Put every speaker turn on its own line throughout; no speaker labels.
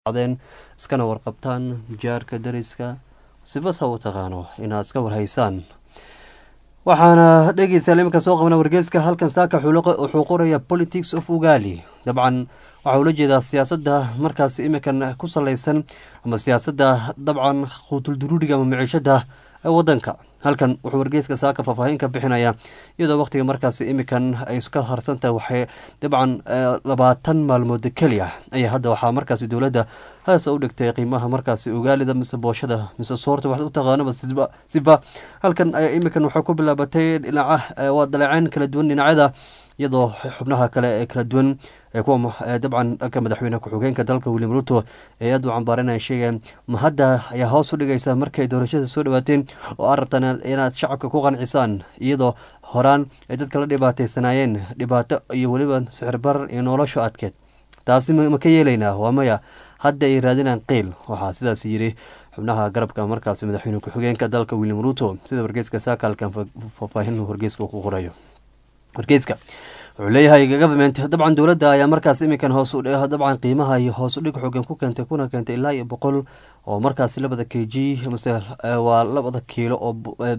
adeen iskana warqabtaan jaarka dariska sibasa u taqaano inaad iska warhaysaan waxaana dhegeystayaal iminka soo qabna wargeyska halkan saaka wuxuu qoraya politics of ugali dabcan waxaa ula jeedaa siyaasadda markaas iminkan ku salaysan ama siyaasadda dabcan quutulduruuriga ama miciishada ee wadanka halkan wuxuu wargeyska saaka faahfaahin ka bixinaya iyadoo waqtiga markaas iminkan ay ka harsantahay waxay dabcan labaatan maalmood keli ah ayaa hadda waxaa markaas dowladda haasa u dhigtay qiimaha markaas ugaalida mise booshada mise soorta wax u taqaanaba siba halkan ayaa iminkan waxay ku bilaabatay dhinaca waa daleeceyn kala duwan dhinacyada iyadoo xubnaha kale ee kala duwan ee kuwa dabcan dhanka madaxweyne ku-xigeenka dalka william ruto ee aad u cambaaranaya sheegeen ma hadda ayaa hoos u dhigaysa markay doorashada soo dhawaateen oo aad rabtaan inaad shacabka ku qancisaan iyadoo horaan ay dadka la dhibaataysanaayeen dhibaato iyo weliba sixirbarar iyo nolosha adkeed taasi ma ka yeelaynaa waa maya hadda ay raadinaan qiil waxaa sidaas yidhi xubnaha garabka markaas madaxweyne ku-xigeenka dalka william ruto sida wargeyska saakaalkan faahfaahin wargeyska ku qorayo wargeyska wuxuu leeyahay government dabcan dowladda ayaa markaas iminkan hoos dabcan qiimaha iyo hoos udhig xoogan ku keentay kuna keentay ilaa iyo boqol oo markaas labada k g mase waa labada kiilo oo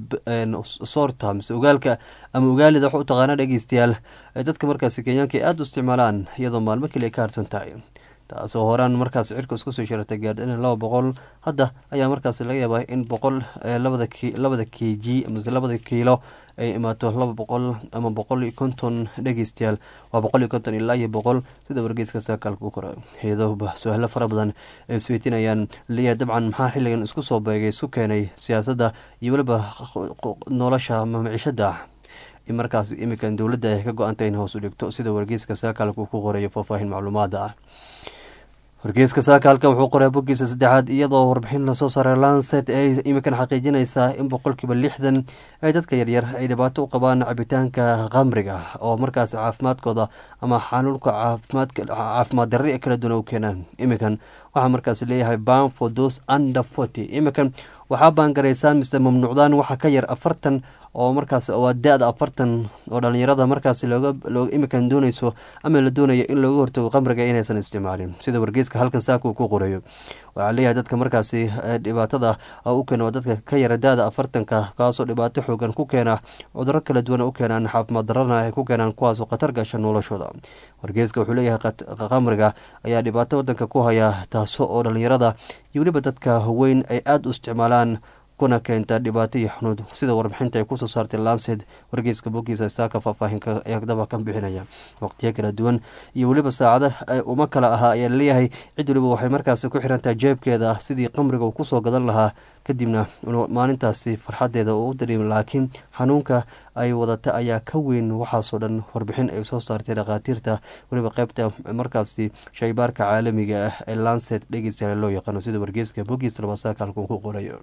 soorta mise ogaalka ama ogaalida wax u taqaana dhegeystayaal dadka markaas kenyaanka ay aada u isticmaalaan iyadoo maalmo keliya ka harsan tahay taasoo horaan markaas cirka isku soo sharatay gaardhina laba boqol hadda ayaa markaas laga yaabaa in boqol labada k g mase labada kiilo ay imaato laba boqol ama boqol iyo konton dhegeystayaal waa boqol iyo konton ilaa iyo boqol sida wargeyska saakaalka u kora iyadoo su-aalo fara badan ay isweytinayaan leeyahay dabcan maxaa xilligan isku soo beegay isku keenay siyaasadda iyo weliba nolosha ama micishada in markaas iminkan dowladda ay ka go-antay in hoos u dhigto sida wargeyska saakaalka uu ku qorayo faahfaahin macluumaada ah wargeyska saakaalka wuxuu qoray boggiisa saddexaad iyadoo warbixin lasoo saaray lancet ay iminkan xaqiijinaysaa in boqolkiiba lixdan ay dadka yaryar ay dhibaato u qabaan cabitaanka khamriga oo markaas caafimaadkooda ama xanuunka caafimaad darri kala duwan u keenaan iminkan waxaa markaas leeyahay ban for those under forty iminkan waxaa baangaraysaan mise mamnuucdaan waxa ka yar afartan oo markaas waa da-da afartan oo dhalinyarada markaas looga imikan dooneyso ama la doonayo in looga hortago qamriga inaysan isticmaalin sida wargeyska halkan saaka uu ku qorayo waxaa leeyahay dadka markaasi dhibaatada u keena waa dadka ka yara da-da afartanka kaasoo dhibaato xoogan ku keena cuduro kala duwan u keenaan caafimaad darana ay ku keenaan kuwaasoo khatar gasha noloshooda wargeyska wuxuu leeyahay qamriga ayaa dhibaato wadanka ku haya taaso oo dhalinyarada iyo weliba dadka weyn ay aada u isticmaalaan kuna keenta dhibaato iyo xunuud sida warbixinta ay kusoo saartay lanced wargeyska bogiisa saaka faahfaahinka eegdaba ka bixinaya waqtiyo kala duwan iyo weliba saacada uma kala ahaa ayaa laleeyahay cid weliba waxay markaasi ku xirantahay jeebkeeda sidii qamriga uu kusoo gadan lahaa kadibna maalintaasi farxadeeda uu u dareemi laakiin xanuunka ay wadata ayaa ka weyn waxaasoo dhan warbixin ay soo saartay dhakhaatiirta weliba qeybta markaasi shaybaarka caalamiga ah ee lancet dhegeystayaal loo yaqaano sida wargeyska bogiis labasaaka halkuu ku qorayo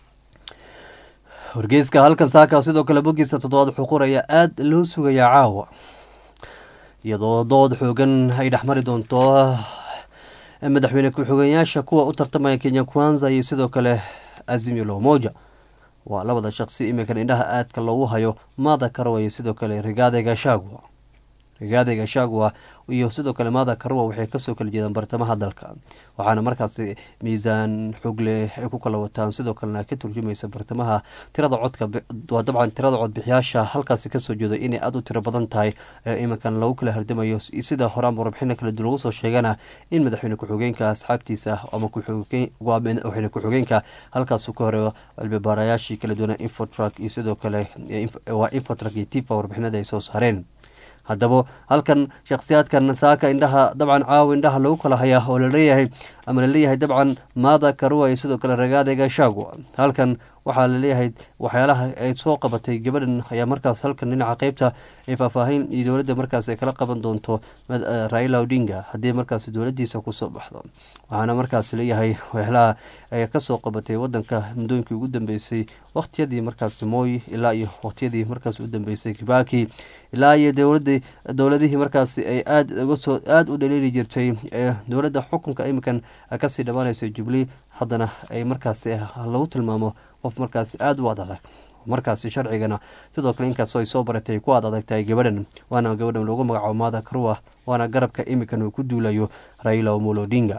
wargeyska halkan saaka sidoo kale bogiisa toddobaad wuxuu qoraya aada loo sugayaa caawa iyadoo dood xoogan ay dhexmari doonto madaxweyne ku-xigeenyaasha kuwa u tartamaya kenya kwanza iyo sidoo kale azimio lomoja waa labada shaqsi iminkan indhaha aadka loogu hayo maada karawaya sidoo kale rigaade gashagwa rigaade gashagwa iyo sidoo kale maada karuwa waxay kasoo kala jeedaan bartamaha dalka waxaana markaasi miisaan xogle ay ku kala wataan sidoo kalena ka turjumaysa bartamaha tirada codka waa dabcan tirada codbixiyaasha halkaasi kasoo jeedo inay aada u tiro badan tahay iminkan lagu kala hardamayo sida horaan warbixina kala duwan lagu soo sheegana in madaxweyne ku-xigeenka asxaabtiisa ama madaxweyne ku-xigeenka halkaasu ka horeeyo albabaarayaashii kala duwana infotrak iyo sidoo kale waa infotrak iyo tifa warbixinada ay soo saareen haddaba halkan shakhsiyaadkan saaka indhaha dabcan caawa indhaha lagu kala hayaa oo laleeyahay ama laleeyahay dabcan maada karuwa iyo sidoo kale ragaade gashagwa halkan waxaa laleeyahay waxyaalaha ay soo qabatay gabadhan ayaa markaas halkan dhinaca qeybta ay faahfaahin iyo dowladda markaas ay kala qaban doonto raila odinga haddii markaas dowladiisa kusoo baxdo waxaana markaas leeyahay waxyaalaha ay kasoo qabatay wadanka muddooyinkii ugu dambeysay waqtiyadii markaas mooy ilaa iyo waqtiyadii markaas u dambeysay kibaki ilaa iyo dowladii dowladihii markaas ay aada ugasoo aada u dhaliili jirtay ee dowladda xukunka iminkan kasii dhammaanaysa jubilee haddana ay markaas lagu tilmaamo qof markaas aada u ad adag markaasi sharcigana sidoo kale inkaasoo ay soo baratay ku aad adag tahay gabadhan waana gabadhan loogu magacaabo maada karuwa waana garabka iminkan uu ku duulayo raila omolo odinga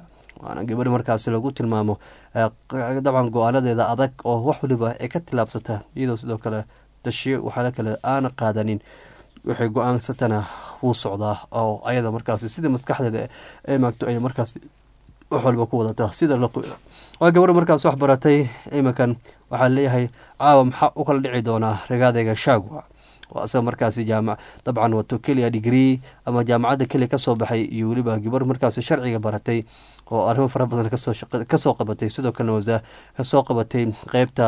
waana gabadhi markaasi lagu tilmaamo dabcan go-aanadeeda adag oo wax waliba ay ka tilaabsata iyadoo sidoo kale dashiyo waxaala kale aana qaadanin waxay go-aansatana wuu socdaa oo ayada markaasi sida maskaxdeeda ay maagto ay markaasi wax walba ku wadataa sida la waa gabadha markaas wax baratay iminkan waxaa leeyahay caawa maxaa u kala dhici doonaa ragaadayga shaagwa waa isaga markaasi jaamac dabcan wato keliya digree ama jaamacadda keliya kasoo baxay iyo weliba gabar markaasi sharciga baratay oo arrimo fara badan kasoo qabatay sidoo kalena wasa kasoo qabatay qeybta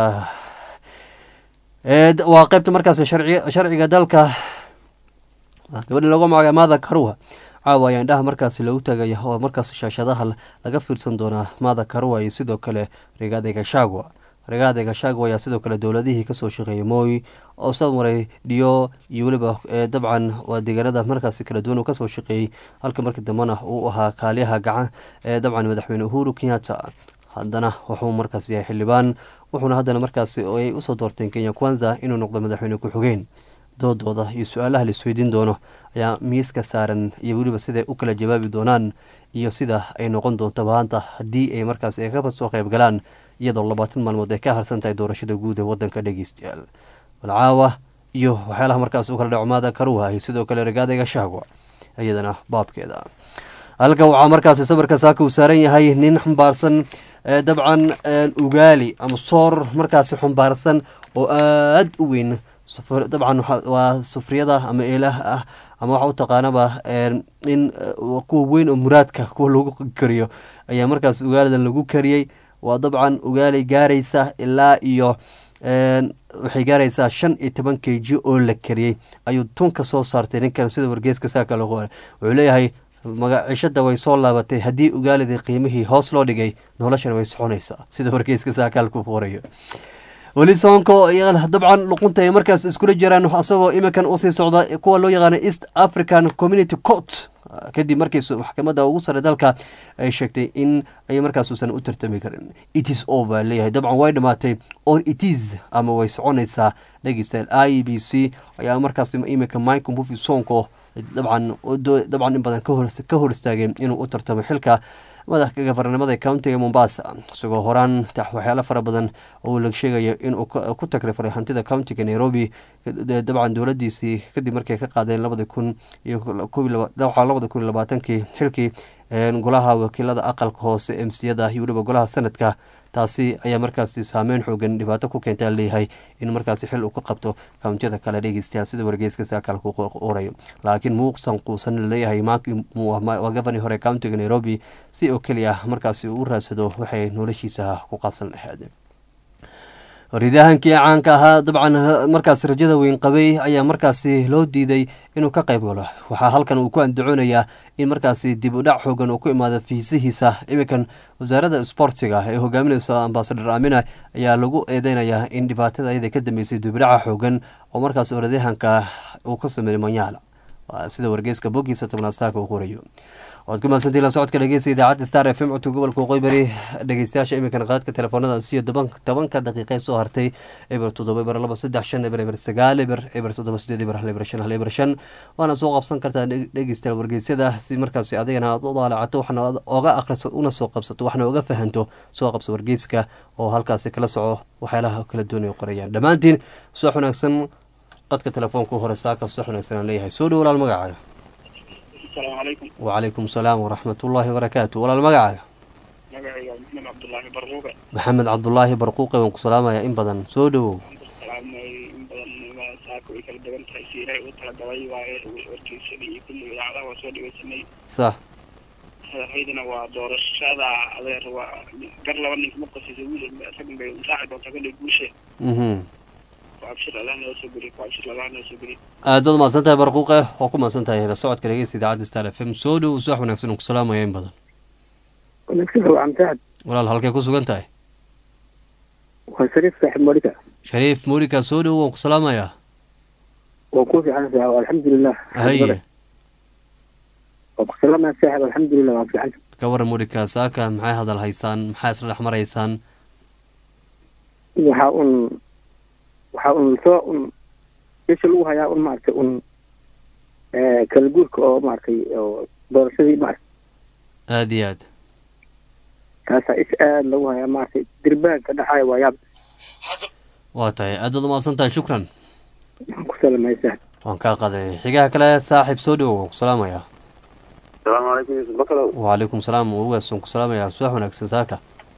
waa qeybta markaasi sharciga dalka gabadhi lagu magaca maada karuwa caawa ayaa indhaha markaasi lagu tagaya oo markaasi shaashadaha laga fiirsan doonaa maada karuwa iyo sidoo kale rigaadayga shaagwa rigaadayga shaagwa ayaa sidoo kale dowladihii kasoo shaqeeyay mooy oo soo maray dhiyo iyo weliba dabcan waa deegaanada markaasi kala duwan uu kasoo shaqeeyey halka markii dambena uu ahaa kaaliyaha gacan ee dabcan madaxweyne uhuru kenyatta haddana wuxuu markaas yahay xildhibaan wuxuuna haddana markaasi ay usoo doorteen kenya kwanza inuu noqdo madaxweyne ku-xigeen doodooda iyo su-aalaha laisweydiin doono ayaa miiska saaran iyo weliba siday u kala jawaabi doonaan iyo sida ay noqon doonto maanta haddii ay markaas ay ka soo qayb galaan iyadoo labaatan maalmood ay ka harsan tahay doorashada guud ee wadanka dhegeystayaal balcaawa iyo waxyaalaha markaas u kala dhacmaada karuha iyo sidoo kale rigaadayga shaagwa iyadana baabkeeda halka waxaa markaasi sawirka saaka uu saaran yahay nin xambaarsan dabcan ugaali ama soor markaasi xumbaarsan oo aada u weyn dabcan waa sufriyada ama eelaha ah ama waxa u taqaanaba in kuwa weyn oo muraadka kuwa lagu kariyo ayaa markaas ugaalidan lagu kariyey waa dabcan ugaali gaaraysa ilaa iyo waxay gaaraysaa shan iyo toban k g oo la kariyey ayuu tunka soo saartay ninkan sida wargeeska saaka lagu hore wuxuu leeyahay magacishada way soo laabatay haddii ugaalidii qiimihii hoos loo dhigay noloshana way soconaysaa sida wargeeska saakaalku qorayo weli soonko dabcan luqunta ay markaas iskula jiraan asagoo iminkan usii socda kuwa loo yaqaana east african community court kadib markii maxkamadda ugu sare dalka ay sheegtay in ay markaas uusan u tartami karin itis over leeyahay dabcan way dhamaatay or itis ama way soconaysaa dhegeystayaal i b c ayaa markaas iminka mike mufi soonko dabcan dabcan in badan ka hor istaageen inuu u tartamo xilka madaxka gafarnimada countiga mombasa isagoo horaan waxyaalo fara badan oo la sheegayo inuu ku takrifaray hantida countiga nairobi dabcan dowladiisii kadib markay ka qaadeen labadi kun iyo labada kun iyo labaatankii xilkii golaha wakiilada aqalka hoose emsiyada iyo weliba golaha sanadka taasi ayaa markaasi saameyn xoogan dhibaato ku keenta leeyahay in markaasi xil uu ka qabto kountiyada kale dhegeystayaal sida wargeyska saakal ku qorayo laakiin muuqsan quusan laleeyahay waa gofani hore countiga nairobi si oo keliya markaasi uu raadsado waxay noloshiisa ku qaabsan lahayd ridahankii caanka ahaa dabcan markaas rajada weyn qabay ayaa markaasi loo diiday inuu ka qayb galo waxaa halkan uu ku andacoonayaa in markaasi dib u dhac xoogan uu ku imaado fiisihiisa iminkan wasaaradda isboortiga ee hogaaminaysa ambasador amina ayaa lagu eedeynayaa in dhibaatada ayada ka dambeysay dibdhaca xoogan oo markaas orodyahanka uu ka sameeyey manyaala sida wargeyska bogiisa tobnaad saaka uu qorayo waad ku mahadsantii la socodka dhegeysta idaacadda star f m codka gobolka waqooyi bari dhegeystayaasha iminkan qaadka telefoonada siyo tobanka daqiiqe soo hartay eber toddoba eber laba saddex shan eber eber sagaal eber eber toddoba sideed eber hal eber shan hal eber shan waana soo qabsan kartaa dhegeystayaal wargeysyada si markaasi adigana aad u daalacato waxna oga akhriso una soo qabsato waxna oga fahanto soo qabso wargeyska oo halkaasi kala soco waxyaalaha kala doonay qorayaan dhammaantiin subax wanaagsan qadka telefoonka hore saaka subax wanaagsan aan leeyahay soo dhow walaal magacaaga wacalaykum salaam waraxmat ullaahi wabarakaatu walaal magacaaga
magacayga maxamed cabdulaahi barquuqe
maxamed cabdulaahi barquuqe waan ku salaamayaa in badan soo dhowow
in badan saaka way kala duwan tahay si ilaahay uu talagalay waaye warkeysadii iyo kulli idaacadaha waa soo dhegeysanay
sax
madaxweydena waa doorashada adeer waa gar laba ninka ma qosaysa wiil raggan bay raaci doontaa kolley guushe
mhm
abshir allah noo soo geliy abshir allah noo soo geliy
aad baad mahadsan tahay barquuqe waa ku mahadsan tahay la socodka dhegeysta idaacadda star f m soo dhow subax wanaagsan aan ku salaamaya in badan
wanaagsan waa amtaad
walaal halkay ku sugan tahay
waa shariif saaxib moolika
shariif moolika soo dhow waan ku salaamayaa
waa ku fiican saaxib alxamdulilah
haye
waa ku salaamaya saaxib alxamdulilah waa fiican
ka waran moolika saaka maxay hadal haysaan maxaa isla dhex maraysaan
waxaa un waxaa un soo un isha lagu hayaa un maaragtay un kala guurka oo maaragtay oo doorashadii maaragtay
aada iyo aad
taasaa is aada lagu hayaa maaragtay dirbaanka dhacaya waa yaab
waa tahay aad baad umahadsan tahay shukran
waxaan ku salamaysaa
waan kaa qaday xigaha kale saaxiib soo dhowow waan ku salaamayaa
asalaamu calaykum yuusuf bakalow
wacalaykum salaam ugaas waan ku salaamayaa subax wanaagsan saaka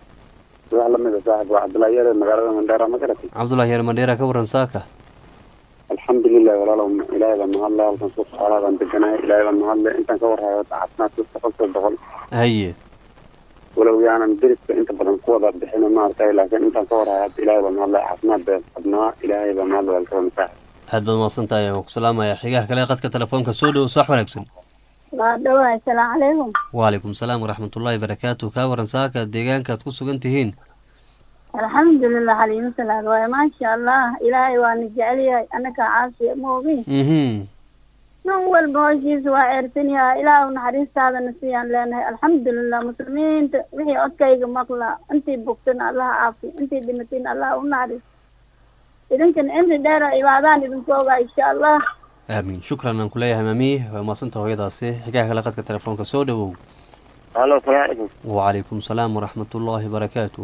wax lamid a saaxib waa cabdullaahi yare magaalada mandheera ma garatay
cabdullahi yar mandheera ka waran saaka
alxamdulilah walaalow ilaahay baa mahadle halkan suuq xoolaa baan deganahay ilaahay baa mahadle intaan ka warhayo caafimaadka boqolkiiba boqol
haye
walow yaanan deriska inta badan ku wada bixin maaragtay laakiin intaan ka warhayo hadda ilaahay baa mahadle caafimaad baa qabnaa ilaahay baa mahadle walkaba saaxib
aad baad umahadsan tahay waan ku salaamayaa xigaha kale qadka telefoonka soo dhowow subax wanaagsan
waa dhawaay asalaamu calaykum
wacalaykum salaam waraxmatullaahi barakaatu kaa waran saaka deegaankaad ku sugan tihiin
alxamdulilah xaliimo salaad waaye maasha allah ilaahay waana jecel yahay annaka caasiya ma ogin
mhm
nin walba hoshiisa waa eersan yahay ilaahu naxariistaadana siyaan leenahay alxamdulilah muslimiinta wixii codkayga maqla intii bogtana allaha caafi intii dhimatayna allaha u naxariis idinkan cimri dheera cibaadaan idinku ogaa insha allah
aamiin shukran aan kuleeyahay maami waa umahadsanta hooyadaasi xigaha kale qadka telefoonka soo dhowow
halo salaamu calaykum
wacalaykum salaam waraxmatullaahi barakaatu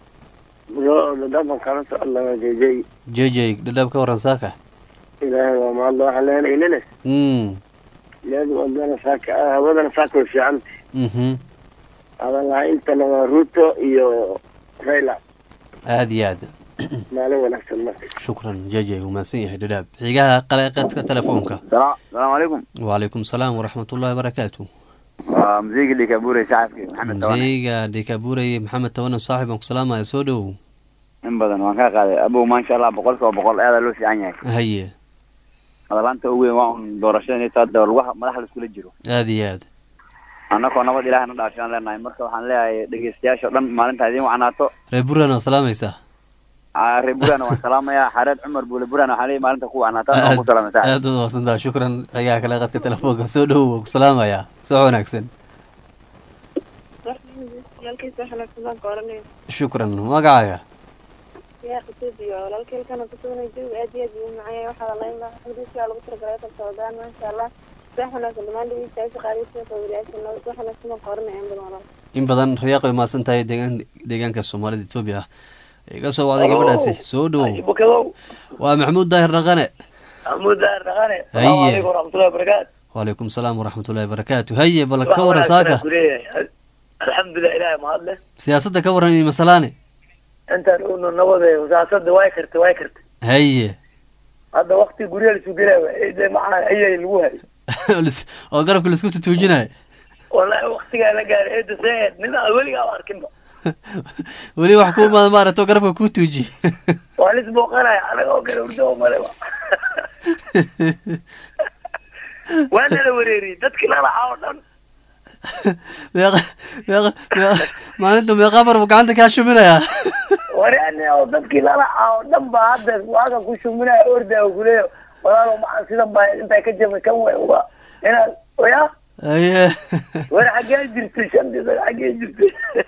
yo dhadhaban kala socodla jejey
jejey dhadhaab ka waran saaka
ilaahay waa mahadle waxaan leenahay inene
mm
leedu wadana saaka hawadana saaka way fiican
mhm
adan lahaa intana waa ruto iyo rayla
aad iyo aad
maalin wanaagsan marka
shukran jejey wuu mahadsan yahay dhadhaab xigaha kale qadka telefoonka
salaamu calaykum
wacalaykum salaam waraxmatullaahi barakaatu
waa masiigi dhikabure shacabki maxamed tawane
mseyga dhekabuurey maxamed tawane saaxib aan ku salaamaya soo dhowow
in badan waan kaa qaaday abow maasha allah boqol kiiba boqol aada loo fiican yahay
haye
hadalaanta ugu weyn waa un doorashada inay taa dawal wax madax la iskula jiro
aad iyo aad
annakoo nabad ilaah na dhaashaan leenahay marka waxaan leeyahay dhegeystayaasha o dhan maalintaa idiin wacnaato
reer buran oo salaamaysaa
Aa, reer burana waan salaamayaa xareed cumar buule burana waxaan leeyahay maalinta ku wacnaataan waan ku salaamay saaxib
aad baad umahadsantaha shukran xigaha kale qadka telefoonka soo dhowow waan ku salaamayaa soo wanaagsan
walaalkiisa xanaagsan baan ka oranaya
shukran magacaaga
yaa qasuubiyo walaalkeelkana kusugnay jawiga aad iyo aad buu u macaan yahay waxaa lalayn lahaa xududkaa lagu talagalay kal socdaan maasha allah sax wanaagsan dhammaan dhegeystayaasha qaadaysa qawriyaasha nabad wax wanaagsan baan ka oranaya in badan walaal
in badan riyaaq ay mahadsan tahay deegaan deegaanka soomaalida etoobiya iga soo wacday gabadhaasi soo dhowow
bukadow
waa maxamuud daahir dhaqane
maxamuud daar dhaqane
Haye.
salaamu calaykum waraxmatullahi wabarakaatu
wacalaykum salaam waraxmatullaahi barakaatu haye bal ka waran saaka
kuleeyahay alxamdulilah ilaahay mahad leh
siyaasadda ka waran iyo masalaane
intaan unu nabade wasaasada way kartay way kartay
haye
hadda wakti guryaha lasu gelaya de maxaa ayay lagu hay
Lis- oo garabka laisku tutuujinayo
wallahi waktigaa la gaaray eeda see nin aan weligaa arkinba
weli wax ku imaada maaragta oo garabka kuu tuujiye
waa lis booqanaya anaga oo kale urdo oo maleba waa nala wareeriyey dadkii lalaca oo dhan
meeqa meeqa meeqa maalinta meeqa mar buu gacanta kaa shuminayaa
wareane oo dadkii lalaca oo dhan ba hadda waaga ku shuminaya ordaa kuleeya walaalo maxaa sidan baa intaa ka jabay kan way uga inaad oya
haye
war xaggee jirtay shantii sano xaggee jirtay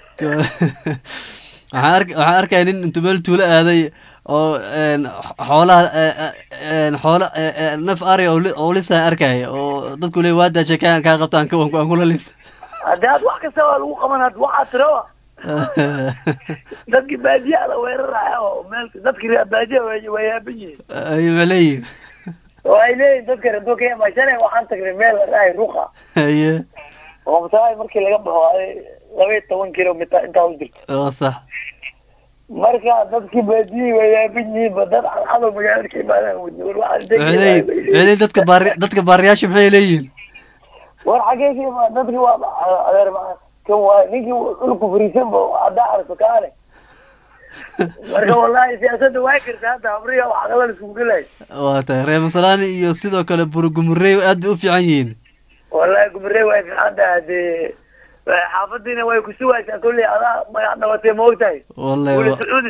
waxaan ark waxaan arkaya nin intuu meel tuulo aaday oo een, xoolaha ee, ee, een, xoolo ee, ee, naf ari oo li- oo lisaan arkaya oo dadku leey waa daashay kaa kaa qabtaan ka aan kula lis
haddii had wax kasta waa lagu qaban had waxaa tirawa dadkii baadiyaha la weeraraya oo meel dadkii reer baadiyaha way way yaaban yihiin
ay ma leeyihin
oo ay leeyihin dadka reer dookaya mashanay waxaan tagnay meel la dhahay ruqa
haye
oo masaai markii laga baxo ay laba iyo toban kilomitar intaa u jirto
waa sax
marka dadkii baadiyihii way yaaban yihiin ba dad cadcado magaalada ka imaadaan wadni war waxaan
waxay leeyihin waxay leeyihin dadka baari dadka baariyaasha maxay leeyihin
war xagee ka imaad dadkii waa adeer maa kan waay ninkii dhulku fariisan ba haddaa arko kaale marka wallahi siyaasadda waa karta hadda habriya wax aqala isugu gelay
waa tahay reer masalaani iyo sidoo kale burugumurey aad bay u fiican yihiin
wallahi gumrey way fiicanta hadee xaafadiina way kusuwaysaa kolley adaa magac dhabatay ma ogtahay
wallahi
wuli
wa-
sacuudi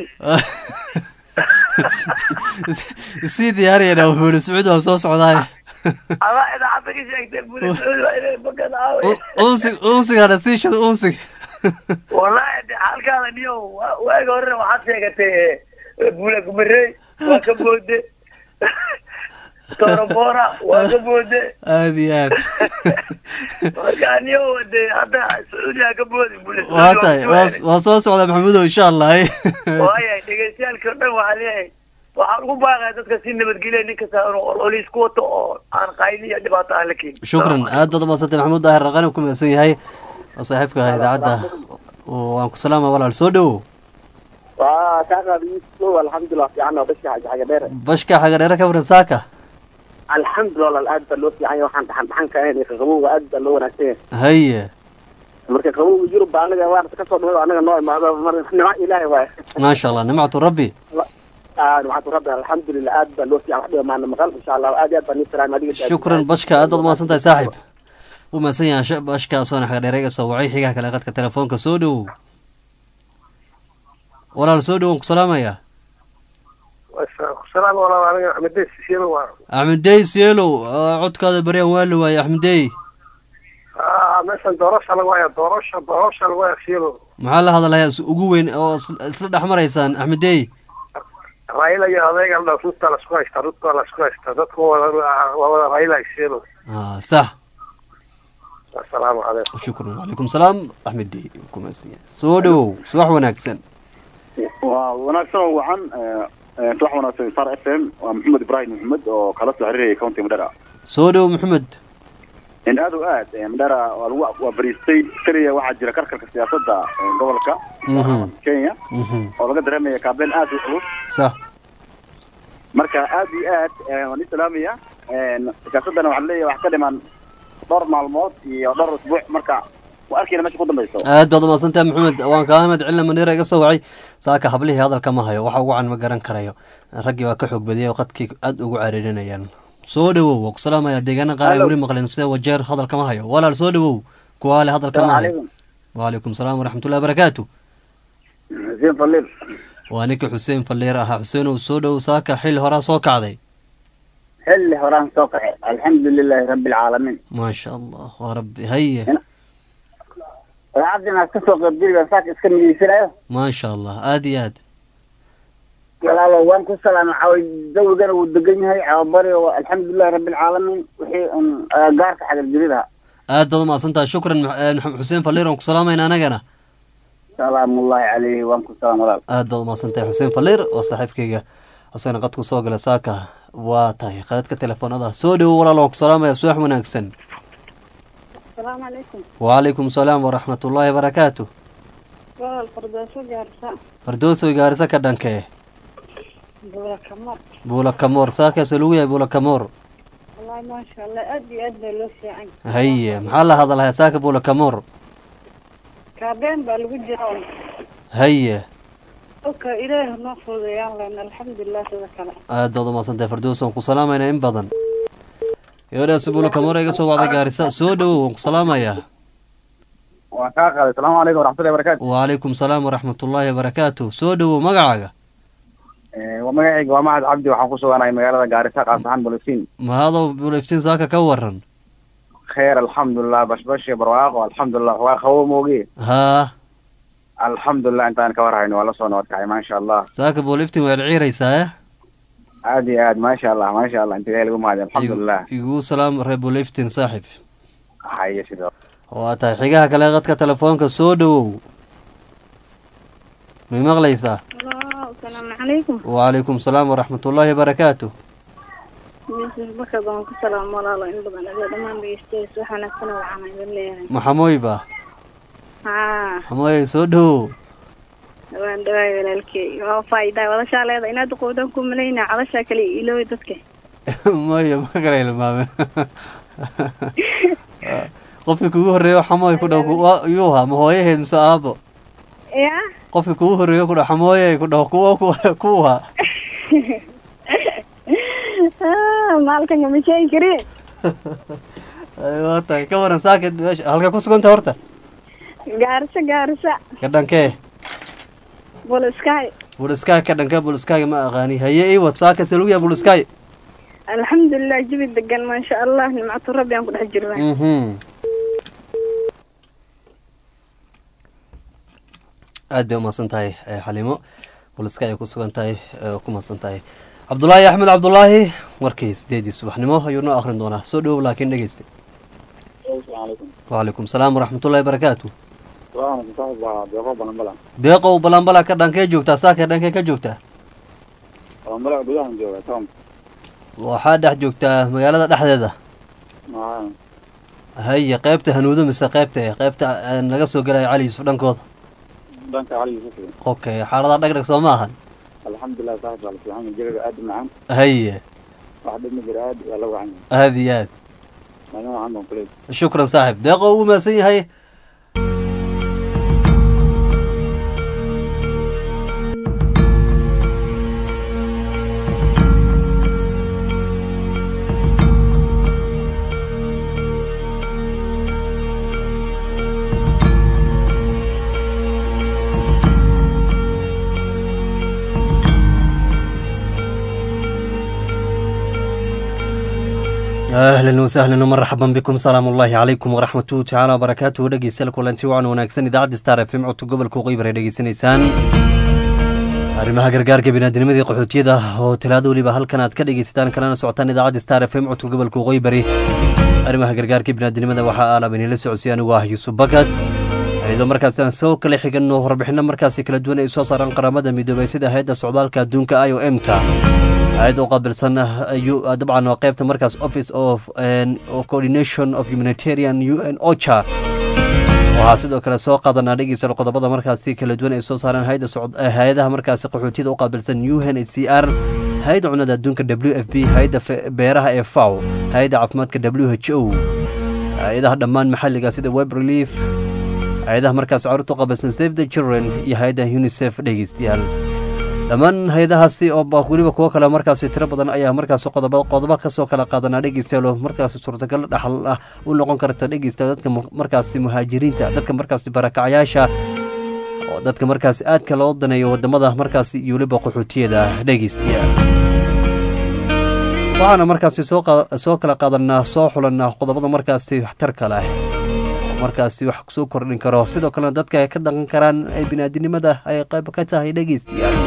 sii diyaariyana wuxuu sacuud waa soo socdaay
adaa idaacadda ka sheegtay wuli sacuudi waa inay bakan aawe
unsig unsigana sii shada unsig
wallahi de xaalkaada niyo wa- waagi horena waxaad sheegatay bula gumarey waa ka boode torobora waa ka boode
aada iyo aad
marka aniyo wade hadda sacuudiga ka boodi bulis
waa tahay waa- waa soo socda maxamudow insha allah
waaya dhegeystayaalkii o dhan waxaa leeyahay waxaan ugu baaqaya dadka si nabadgelya nin kasta inuu ololiis ku wato oo aan qayli iyo dhibaato aan la keenin
shukran aad baad umadsantay maxamuud daahir raqani ku mahadsan yahay oo saaxiibka ah idaacadda waan ku salaama walaal soo dhowow
waa kaa qaadi yusuf alxamdulilah fiican oo bashka xaga dheer
bashka xaga dheere ka waran saaka
alxamdulilah walaal aad baa loo fiican yahay waxaan dhaxan dhaxan ka ahayn qabowga aad baa loo wanaagsan yahay
haye
marka qabowga yurub baa anaga waan kasoo dhaway anaga noo imaado mar nimco ilaahay waaye
maasha allah nimcatu rabbi
aa nimcatu rabbi alxamdulilah aad baa loo fiican wax dhiba maana maqal insha allah aad iyo aad baa nii salaam adiga
shukran bashka aad baad umahadsan tahay saaxiib u mahadsan yahay sh- bashka soona xaga dheere iga soo wacay xigaha kale qadka telefoonka soo dhowow walaal soo dhowow waan ku salaamayaa
salaam walaal aniga axmedeys sisiino waa
axmed dey sielow aa, codkaada baryaan waa la waayey axmed dey
Ah, meeshan doorasha lagu haya doorasha doorasha lagu haya siino
maxaa la hadalayaa is- ugu weyn oo is- isla dhex maraysaan axmed dey
raila iyo adeega la ruta lasku haysta ruta lasku haysta dadku wada waa wada raila siino
Ah, sax
asalaamu calaykum
shukran wacalaykum salaam axmed dey ku mahadsan yahay soo dhowow subax wanaagsan
waa wanaagsan oo wacan subax wanaagsan sar f m waa maxamed ibrahim maxamed oo kala soo xiriiraya county madera
soo dhowow maxamed
in aad o aad madera waa lagu waa bariistay keliya waxaa jira karkarka siyaasadda eh, gobolka
Mhm.
kenya
Mhm.
oo laga dareemaya kaabeyn aad u culus
sax
marka aad iyo aad eh, waan i salaamaya siyaasaddana waxaan leeyahay wax ka dhiman dhowr maalmood iyo dhowr usbuuc marka waa arkayna meesha ku dambayso
aad baad umahadsan tahay maxamed waan kaa ahmed cilna maniira iga soo wacay saaka hablihii hadalka ma hayo waxa ugu can ma garan karayo raggii waa ka xoog badiyay oo qadkii aad ugu cariirinayaan soo dhowow waa ku salaamaya deegaana qaar ay
Hello.
weli maqleen sida wajeer hadalka ma hayo walaal soo dhowow kuwaale hadalka ma hayo
calaykum
wacalaykum salaam waraxmatullahi barakaatu
xuseen faliil
waa ninkii xuseen falliir ahaa xuseenow soo dhowow saaka xil horaa soo kacday
xilli horaan soo kaxay alxamdu lilaahi rabbi alcaalamiin
maasha allah waa rabbi haye
ragcadda inaad kasoo qaybgeliba saaka iska mideysanayo
maasha allah aad iyo aad
walaalo waan ku salaamay caawa dawigana wuu degan yahay caawabari oo alxamdulilahi rabbi alcaalamiin wixii un gaarka xagarjiridaha
aad baad umahadsan tahay shukran Mux- eh, Mux- xuseen falliir waan ku salaamayna anagana
salaamullahi calayhi waan ku salaam walaal
aad baad umahadsan tahay xuseen falliir oo saaxiibkayga xuseen qadku soo gala saaka waa tahay qadadka telefoonada soo dhowo walaal waan ku salaamaya subax wanaagsan
asalaamu calaykum
wacalaykum salaam waraxmatullaahi barakaatu
walaal fardooso gaarsa
fardoosoy gaarisa ka dhankee
buula kamar
buula kamoor saakaasoo lagu yahay buula kamoor
wallahi maasha allah aad iyo aad baa loo fiican
haye maxaa la hadalhayaa saaka buula kamoor
kaabeen baa lagu jira un
haye
oka ilaahi noo fududeeyaan lena alxamdulilah sida kale
aad baad umahadsan tahay fardoos waan ku salaamayna in badan gabadhaasi buula kamoor iga soo wacday gaarisa soo dhowow waan ku salaamayaa
waan kaa qaaday asalaamu calaykum waraxmatullahi barakaatu
wacalaykum salaam waraxmatullaahi barakaatu soo dhowow magacaaga
waa magacayga waa mahad cabdi waxaan ku suganahay magaalada gaarisa qaas ahaan bolisiin
mahadow buula iftiin saaka ka waran
kheer alxamdulilah bashbash iyo barwaaqo alxamdulilah waa qabow mooge
haa
alxamdulilah intaan ka warhayno waa lasoo nabad kacay maasha allah
saaka buula iftiin waad ciiraysaa eh
aad iyo aad maasha allah maasha allah inta ilahi lagu mahadiy alxamdulilah
iguu salaam reer buula iftiin saaxib
haye sidoo
waa tahay xigaha kale qadka telefoonka soo dhowow may maqlaysaa
asalaamu calaykum
wacalaykum salaam waraxmatullaahi barakaatu
yusuf bakar baan ku salaam walaalo in badan adee dhammaan dhegeystayaas wax wanaagsan oo waxaan idin leeyahay
maxamooy ba
haa
maxamooy soo dhowow
waan dhawaay walaalkey waa faa'iidaa wadashaa leeda inaad qowdan ku malaynaa codashaa kale ilooy dadka
maya ma kala hilmaame qofkii kugu horreeyo xamooy ku dhow ku- yuu ahaa ma hooyaheed mise aabo
ya
qofkii kugu horreeyo ku dhow xamooye ku dhaho kuwa kuwa kuwa
maalkan kama sheegi kari
Ay, waa tahay ka waran saakid meesha halka ku suganta horta
gaarisa gaarisa
ka dhankee
boliskaay
buliskaay ka dhankee buliskaaga ma aqaani haye iwad saaka salugiya buliskaay
alxamdulilah jabi degan maasha allah nimcatu rabbi aan ku dhex jirnaa
mhm aad bay umahadsan tahay eh, xalimo buliska ay ku sugan tahay eh, ku mahadsan tahay cabdulaahi axmed cabdulaahi warkii sideedii subaxnimo ayuu noo akhrin doonaa soo dhowow laakiin dhegeysta wacalaykum salaam waraxmatullahi barakaatu deeqow balanbala ka dhankee joogtaa saakee dhankee ka joogtaa waxaa dhex joogtaa magaalada dhexdeeda haye qeybta hanuudo mise qeybta qeybta naga soo gelaya cali yuusuf dhankooda
dhanka cali yuusuf
okay xaaladaha dhagdhag soo ma ahan
alxamdulilah saaxib baa la fiican jawiga aad u macaan
haye
wax dhib ma jira aad waa la wacan
aad iyo aad
maalin wacan baan kuley
shukran saaxib deeqo uu mahadsan yahay ahlan wasahlan marxaban bikum salaamu ullaahi calaykum waraxmatuhu tacaala wabarakaatuhu dhegeystayaal kulanti wacan wanaagsan idaacadda star f m codka gobolka qeybar ay dhegeysanaysaan arrimaha gargaarka binaadinimadii qaxootiyada oo talaado weliba halkan aad ka dhegeysataan kalana socotaan idaacadda star f m codka gobolka qeybari arrimaha gargaarka binaadinimada waxaa aalab inila socodsiy anigu ah yuusuf bakat iyadoo markaasi aan soo kala xigano warbixino markaasi kala duwan ay soo saaraan qaramada midoobay sida hay-adda socdaalka adduunka i o m ta hay-adda u qaabilsan dabcan waa qeybta markaas office of coordination of humanitarian u n ocha waxaa sidoo kale soo qaadanaa dhegeysta qodobada markaasi kala duwan ay soo saareen hay-adaha markaasi qaxootiyada u qaabilsan u n h c r hay-adda cunada adduunka w f b hay-adda beeraha ee faw hay-adda caafimaadka w h o hay-adaha dhammaan maxalliga sida web relief hay-adaha markaas caruurta u qaabilsan save the children iyo hay-adda unisef dhegeystayaal dhammaan hay-adahaasi oo weliba kuwo kale markaasi tiro badan ayaa markaas qodobo qodobo kasoo kala qaadanaa dhegeystayaal oo markaasi suurtagal dhaxal ah u noqon karta dhegeystayaal dadka markaasi muhaajiriinta dadka markaasi barakacyaasha oo dadka markaasi aadka loo daneeyo wadamada markaasi iyo weliba qaxootiyada dhegeystayaal waxaana markaasi soo kala qaadanaa soo xulanaa qodobada markaasi waxtarka leh markaasi wax soo kordhin karo sidoo kalena dadka ay ka dhaqan karaan ee binaadinimada ay qayb ka tahay dhegeystayaal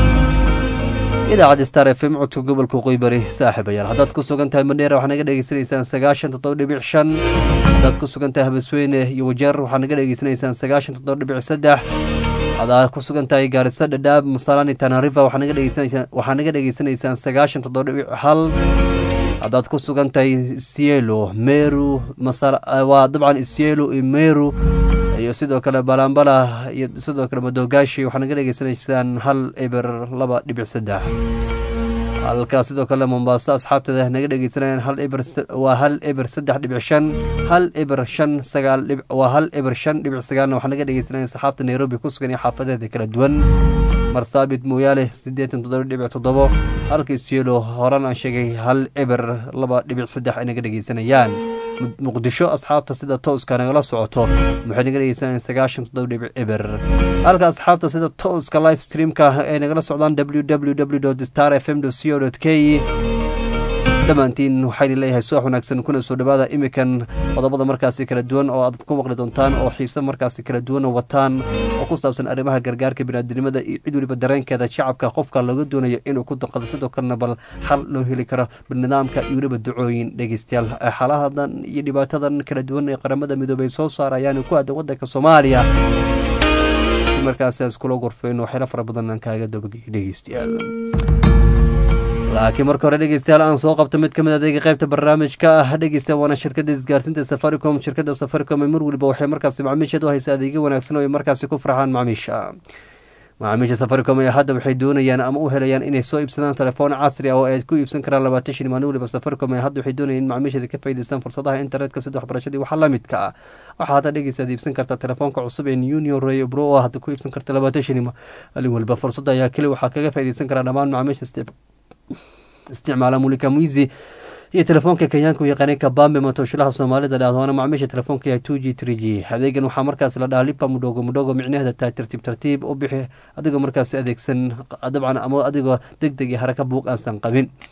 idaacadda star f m codka gobolka qoybari saaxiibayaal haddaad ku sugan tahay mandheera waxaa naga dhegeysanaysaan sagaashan toddoba dhibic shan haddaad ku sugan tahay habasweyne iyo wajeer waxaa naga dhegeysanaysaan sagaashan toddoba dhibic saddex hadaad ku sugan tahay gaariso dhadhaab masalani tanarifa waxaa naga dhegeysanaysaan sagaashan toddoba dhibic hal haddaad ku sugan tahay sielo meru waa dabcan sielo iyo meru iyo sidoo kale balambala iyo sidoo kale madogaashi waxaa naga dhegeysanaysaan hal eber laba dhibic saddex halkaa sidoo kale mombaaso asxaabteeda naga dhegeysanayaan hal eber waa hal eber saddex dhibic shan hal eber shan sagaal dhib waa hal eber shan dhibic sagaalna waxaa naga dhegeysanayaan asxaabta nairobi ku sugan iyo xaafadeeda kala duwan marsaabit mooyaale siddeetan toddoba dhibic toddobo halka isyelo horan aan sheegay hal eber laba dhibic saddex ay naga dhegeysanayaan muqdisho asxaabta sida tooska nagala socoto waxay naga dhegeysanayaan sagaashan toddoba dhibic eber halka asxaabta sida tooska live streamka ay nagala socdaan w w w star f m co k dhammaantiin waxayna leeyahay subax wanaagsan kuna soo dhawaada imikan qodobada markaasi kala duwan oo aad ku maqli doontaan oo xiise markaasi kala duwan oo wataan oo ku saabsan arrimaha gargaarka binaadinimada iyo cid weliba dareenkeeda shacabka qofka looga doonayo inuu ku daqado sidoo kalena bal xal loo heli karo nidaamka iyo weliba ducooyin dhegeystayaal xaalahadan iyo dhibaatadan kala duwan ee qaramada midoobay soo saarayaan ku aadan wadanka soomaaliya si markaasi iskula gorfeyno waxyaala fara badan aan kaaga dabagey dhegeystayaal laakiin marka hore dhegeystayaal aan soo qabto mid ka mid adeega qaybta barnaamijka ah dhegeysta waana shirkadda isgaarsiinta safaricom shirkadda safaricom mar weliba waxay markaasi macmiisheed u haysa adeegyo wanaagsan oo ay markaasi ku farxaan macmiisha macaamiisha safaricom ayaa hadda waxay doonayaan ama u helayaan inay soo iibsadaan telefoon casri ah oo ay ku iibsan karaan labaatan shan maalin weliba safaricom ayaa hadda waxay doonayaan in macmiisheeda ka faa'iidaystaan fursadaha internetka sida waxbarashadii waxa la midka ah waxaa hadda dhegeysaad iibsan kartaa telefoonka cusub ee union ray bro oo hadda ku iibsan karta labaatan shan maalin weliba fursadda ayaa keli waxaa kaga faa'iidaysan karaa dhammaan macmiisha isticmaala mulika mwizi iyo telefoonka kenyaanka u yaqaanay kabambe matooshalaha soomaalida dhahdoona macmiisha telefoonka yahay two g three g adeegan waxaa markaas la dhahaa lipa mudhogo mudhogo micnaheeda tahay tartiib tartiib u bixi adigoo markaas adeegsan dabcan ama adigoo deg deg iyo haraka buuq aansan qabin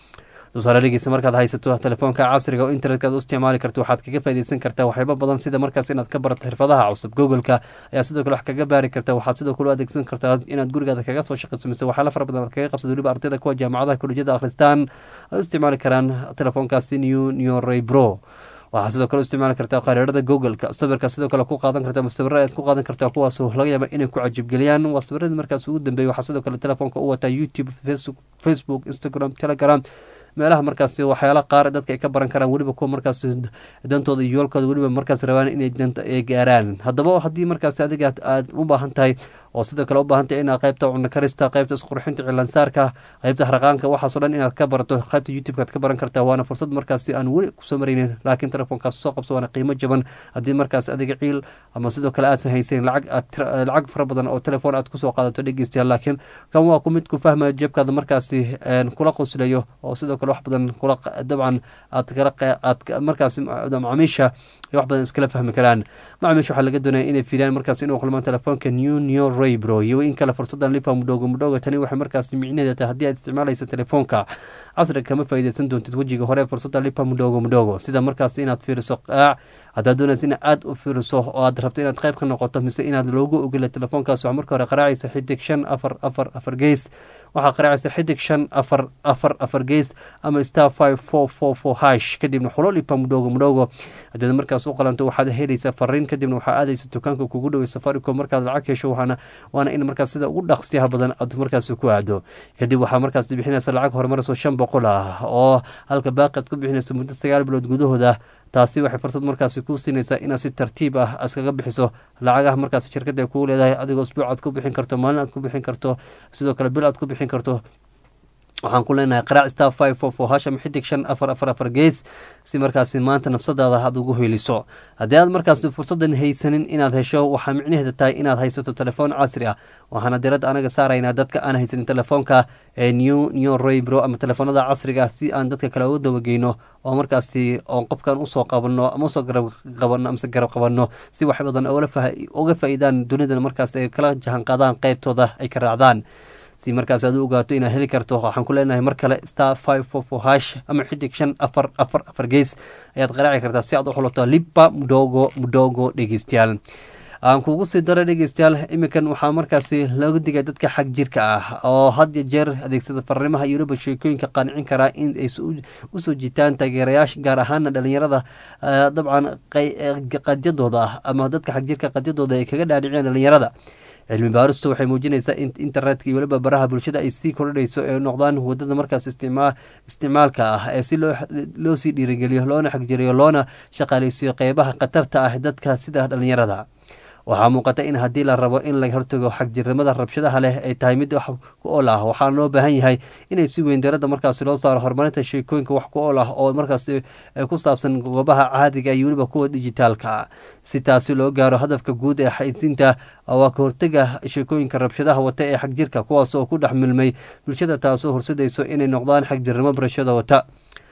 tusaale dhegeysa markaad haysato telefoonka casriga oo internetka aad u isticmaali karto waxaad kaga faaideysan kartaa waxyaabo badan sida markaas inaad ka barato xirfadaha cusub googleka ayaa sidoo kale wax kaga baari karta waxaad sidoo kale u adeegsan kartaa inaad gurigaada kaga soo shaqeyso mise waxyaala fara badan aad kaga qabsato weliba ardayda kuwa jaamacadaha kolejyada akhristaan ay u isticmaali karaan telefoonkaasi new new raybro waxaa sidoo kale u isticmaali kartaa qariirada googleka sawirka sidoo kale ku qaadan karta ama sawirra aad ku qaadan kartaa kuwaasoo laga yaaba inay ku cajibgeliyaan waa sawiradii markaas ugu dambeeyay waxaa sidoo kale telefoonka u wataa youtube facebook instagram telegram meelaha markaas waxyaala qaar dadka ay ka baran karaan weliba kuwa markaas dantooda iyo yoolkooda weliba markaas rabaan inay danta ay gaaraan haddaba haddii markaas adiga aad u baahan tahay oo sidoo kale u baahan tahay inaad qaybta cunno karista qaybta isqurxinta cilaansaarka qaybta haraqaanka waxaasoo dhan inaad ka barato qaybta youtube-ka aad ka baran kartaa waana fursad markaasi aan weli kusoo maraynin laakiin telefoonkaas soo qabso waana qiimo jaban haddii markaas adiga ciil ama sidoo kale aadsan haysanin lacag aad lacag fara badan oo telefoon aad kusoo qaadato dhegeystayaal laakiin kan waa ku mid ku fahmaya jeebkaada markaasi kula qoslayo oo sidoo kale wax badan kula dabcan aad kala aad markaasi macaamiisha wax badan iskala fahmi karaan macaamiisha waxaa laga doonaya inay fiiriyaan markaas inuu kulmaan telefoonka new new raybro iyo in kale fursadan lipa mudhoogo mudhooga tani waxay markaas micnaheeda tahay haddii aad isticmaalaysa telefoonka casriga kama faa'iideysan doontid wejiga hore fursadda lipa mudhoogo mudhoogo sida markaas inaad fiiriso qaac haddaad doonaysa in aad u fiiriso oo aad rabto inaad qayb ka noqoto mise inaad loogu ogela telefoonkaas waxaa marka hore qaraacaysa xidig shan afar afar afar gees waxaa qaraacaysa xidig shan afar afar afar gees ama star five four four four hash kadibna xulolipa mudhoogo mudhoogo haddaad markaas u qalanto waxaad helaysaa fariin kadibna waxaa aadaysa dukaanka kugu dhowey safaricom markaad lacag hesho waxaana waana in markaas sida ugu dhaqsiyaha badan aad markaas ku aado kadib waxaa markaas bixinaysa lacag horumarayso shan boqol ah oo halka baaqi aad ku bixinayso muddo sagaal bilood gudahooda taasi waxay fursad markaasi kuu siinaysaa inaad si tartiib ah iskaga bixiso lacagaha markaas shirkadda ay kuu leedahay adigoo isbuuc aad ku bixin karto maalin aad ku bixin karto sidoo kale bil aad ku bixin karto waxaan ku leenahay qaraac star five four four hasham xidig shan afar afar afar gees si markaasi maanta nafsadaada aad ugu heliso haddii aad markaas fursadan haysanin inaad hesho waxaa micnaheeda tahay inaad haysato telefoon casri ah waxaana diradda anaga saaraynaa dadka aan haysanin telefoonka ee new new raybro ama telefoonada casriga ah si aan dadka kale uga dawageyno oo markaasi oon qofkan usoo qabano ama usoo garab qabano amase garab qabano si wax badan uga faa-iidaan dunidan markaas ay kala jahanqaadaan qeybtooda ay ka raacdaan si markaas aad u ogaato inaad heli karto waxaan ku leenahay mar kale star five four four hash ama xidig shan afar afar afar gees ayaad qaraaci kartaa si aad u xulato liba mudhogo mudhogo dhegeystayaal aan kugu sii daro dhegeystayaal iminkan waxaa markaasi looga digay dadka xag jirka ah oo had iyo jeer adeegsada farrimaha iyo weliba sheekooyinka qancin karaa in ay usoo jiitaan taageerayaasha gaar ahaana dhalinyarada dabcan qadyadooda ah ama dadka xag jirka qadyadooda ay kaga dhaadhiciyaan dhalinyarada cilmi baaristu waxay muujinaysaa in internetka iyo weliba baraha bulshada ay sii kordhayso ee noqdaan wadada markaas isticmaalka ah ee si loo sii dhiirigeliyo loona xagjiriyo loona shaqaaleysiyo qeybaha khatarta ah dadka sida dhalinyarada waxaa muuqata in haddii la rabo in laga hortago xagjirnimada rabshadaha leh ay tahay mid wax ku ool ah waxaa loo baahan yahay inay si weyn diradda markaasi loo saaro horumarinta sheekooyinka wax ku ool ah oo markaasi ku saabsan goobaha caadiga iyo weliba kuwa dijitaalka si taasi loo gaaro hadafka guud ee xaysiinta waa ka hortega sheekooyinka rabshadaha wata ee xagjirka kuwaas oo ku dhex milmay bulshada taasoo horsadayso inay noqdaan xagjirnimo barashada wata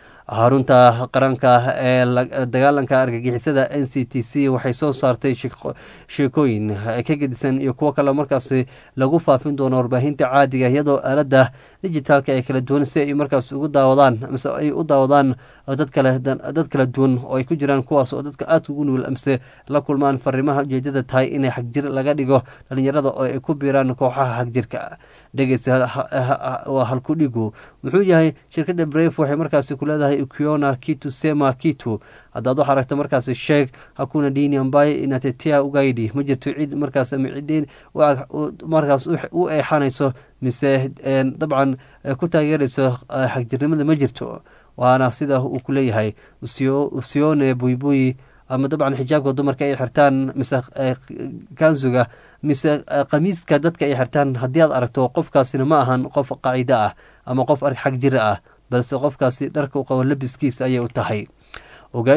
xarunta qaranka ee dagaalanka argagixisada n c t c waxay soo saartay sheekooyin ka gedisan iyo kuwo kale markaasi lagu faafin doono warbaahinta caadiga iyadoo aalada dijitaalka ee kala duwan si ay markaas ugu daawadaan mise ay u daawadaan dad kale dad kala duwan oo ay ku jiraan kuwaas oo dadka aadka ugu nugul amse la kulmaan fariimaha ujeedada tahay inay xagjir laga dhigo dhalinyarada oo ay ku biiraan kooxaha xagjirka dhegeysta waa halkudhigu muxuu yahay shirkadda bref waxay markaasi ku leedahay ukiona kitu sema kitu haddaad wax aragta markaasi sheeg hakuna dini ambaye inatetea ugaidi ma jirto cid markaas ama ciddin markaas u eexanayso mise dabcan ku taageerayso xagjirnimada ma jirto waana sida uu ku leeyahay usione buybuy ama dabcan xijaabka dumarka ay xirtaan mise kansuga mise khamiiska dadka ay xirtaan haddii aad aragto qofkaasina ma ahan qof qacido ah ama qof xag jira ah balse qofkaasi dharka u qabo labiskiisa ayay u tahay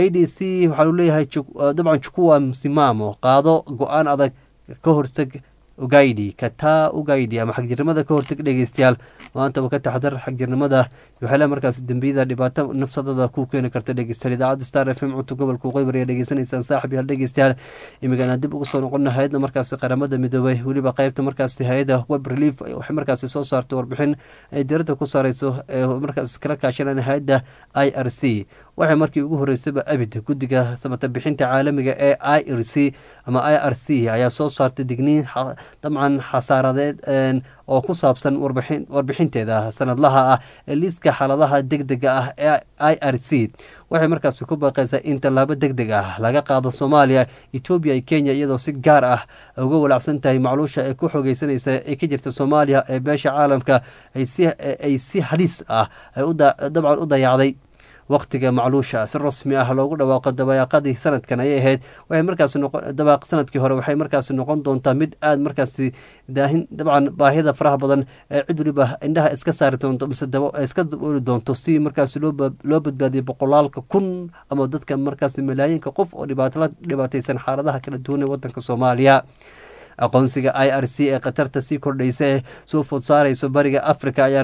ogaidc waxaa u leeyahay dabcan jukuwa msimamo qaado go-aan adag ka hortag ugaidhi kataa ugaidhi ama xagjirnimada ka hortag dhegeystayaal maantaba ka taxdar xagjirnimada waxaale markaas dembiyada dhibaato nafsadada ku keeni karta dhegeystayaal idaacadda star f m cunto gobolka waqooyi ayaa dhegeysanaysaan saaxib yaal dhegeystayaal imigana dib ugu soo noqona hay-adda markaasi qaramada midoobay weliba qeybta markaasi hay-adda web relief waxay markaasi soo saartay warbixin ay diirada ku saareyso ee markaas kala kaashanaan hay-adda i r c waxay markii ugu horeysaba abid guddiga samata bixinta caalamiga ee i r c ama i r c ayaa soo saartay digniin dabcan xasaaradeed oo ku saabsan warbixinteeda sanadlaha ah ee liiska xaaladaha deg dega ah ee i r c waxay markaasi ku baaqeysaa in tallaabo deg deg ah laga qaado soomaaliya etoobiya iyo kenya iyadoo si gaar ah uga walacsan tahay macluusha ee ku xogeysanaysa ee ka jirta soomaaliya ee beesha caalamka ay si haliis ah dabcan u dayacday waqtiga macluusha si rasmi ah loogu dhawaaqo dabayaaqadii sanadkan ayay ahayd waxay markaasi dabaaq sanadkii hore waxay markaasi noqon doontaa mid aada markaasi daahin dabcan baahida faraha badan ee cid waliba indhaha iska saari doonto mise iska dabooli doonto si markaasi loo badbaadiyo boqolaalka kun ama dadka markaasi malaayinka qof oo dhibaato la dhibaateysan xaaladaha kala duwan ee wadanka soomaaliya aqoonsiga i r c ee khatarta sii kordhaysa ee soo food saareyso bariga africa ayaa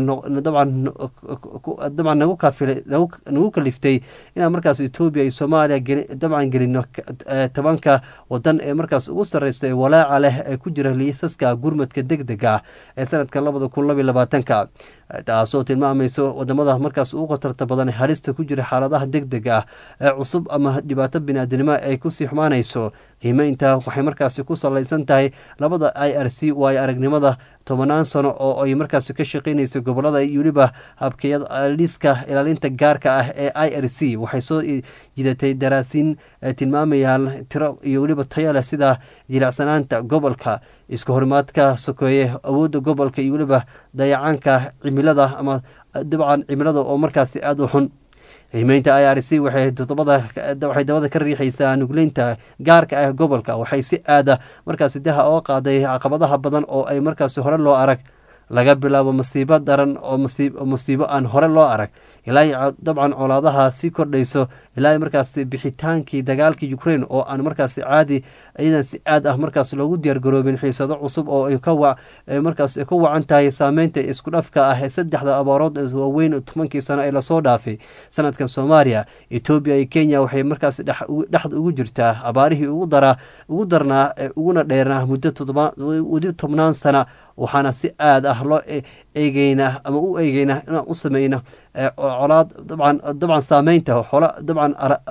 dabcan nagu kaliftay inaan markaas etoobiya iyo soomaaliya dabcan gelino tobanka wadan ee markaas ugu sareysa ee walaaca leh ee ku jira liisaska gurmadka deg dega ah ee sanadkan labada kun labiyo labaatanka taasoo tilmaamayso wadamada markaas ugu khatarta badan halista ku jira xaaladaha deg deg ah ee cusub ama dhibaato biniaadinimo ay kusii xumaanayso qiimeynta waxay markaasi ku salaysan tahay labada i r c waayo aragnimada tobanaan sano oo ay markaasi ka shaqeynaysa gobolada iyo weliba habkeyada liiska ilaalinta gaarka ah ee i r c waxay soo jidatay daraasiin tilmaamayaan tiro iyo weliba tayo leh sida jilicsanaanta gobolka iska horimaadka sokeeye awoodda gobolka iyo weliba dayacaanka cimilada ama dabcan cimilada oo markaasi aada u xun qiimeynta i r c waxay waxay dabada ka riixaysaa nugleynta gaarka ah gobolka waxay si aada markaasi daha oo qaaday caqabadaha badan oo ay markaasi hore loo arag laga bilaabo masiibo daran oo musiibo aan hore loo arag ilaa dabcan colaadaha sii kordhayso ilaa markaas bixitaankii dagaalka ukraine oo aan markaas caadi iyadan si aad ah markaas loogu diyaargaroobin xiisado cusub oo markaas ku wacan tahay saameynta isku dhafka ah ee saddexda abaarood waaweyn tobankii sano ee lasoo dhaafay sanadkan soomaaliya etoobiya iyo kenya waxay markaas dhexda ugu jirtaa abaarihii ugu darnaa uguna dheernaa muddo wadi tobnaan sana waxaana si aad ah loo eegeynaa ama u eegeynaa inaan u sameyno colaad dabcan dabcan saameynta xolo dabcan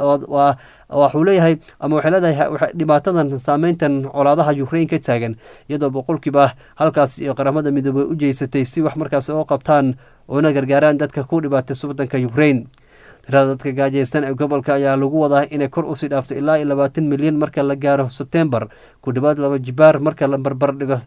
waxuu leeyahay ama waxay leedahay dhibaatadan saameyntan colaadaha ukrain ka taagan iyadoo boqolkiiba halkaas iyo qaramada midoobey u jeysatay si wax markaas oo qabtaan una gargaaraan dadka ku dhibaataysa wadanka ukrain tirada dadka gaajaysan ee gobolka ayaa lagu wadaa inay kor usii dhaafto ilaa iyo labaatan milyan marka la gaaro sebtembar ku dhawaad laba jibaar marka la barbar dhigo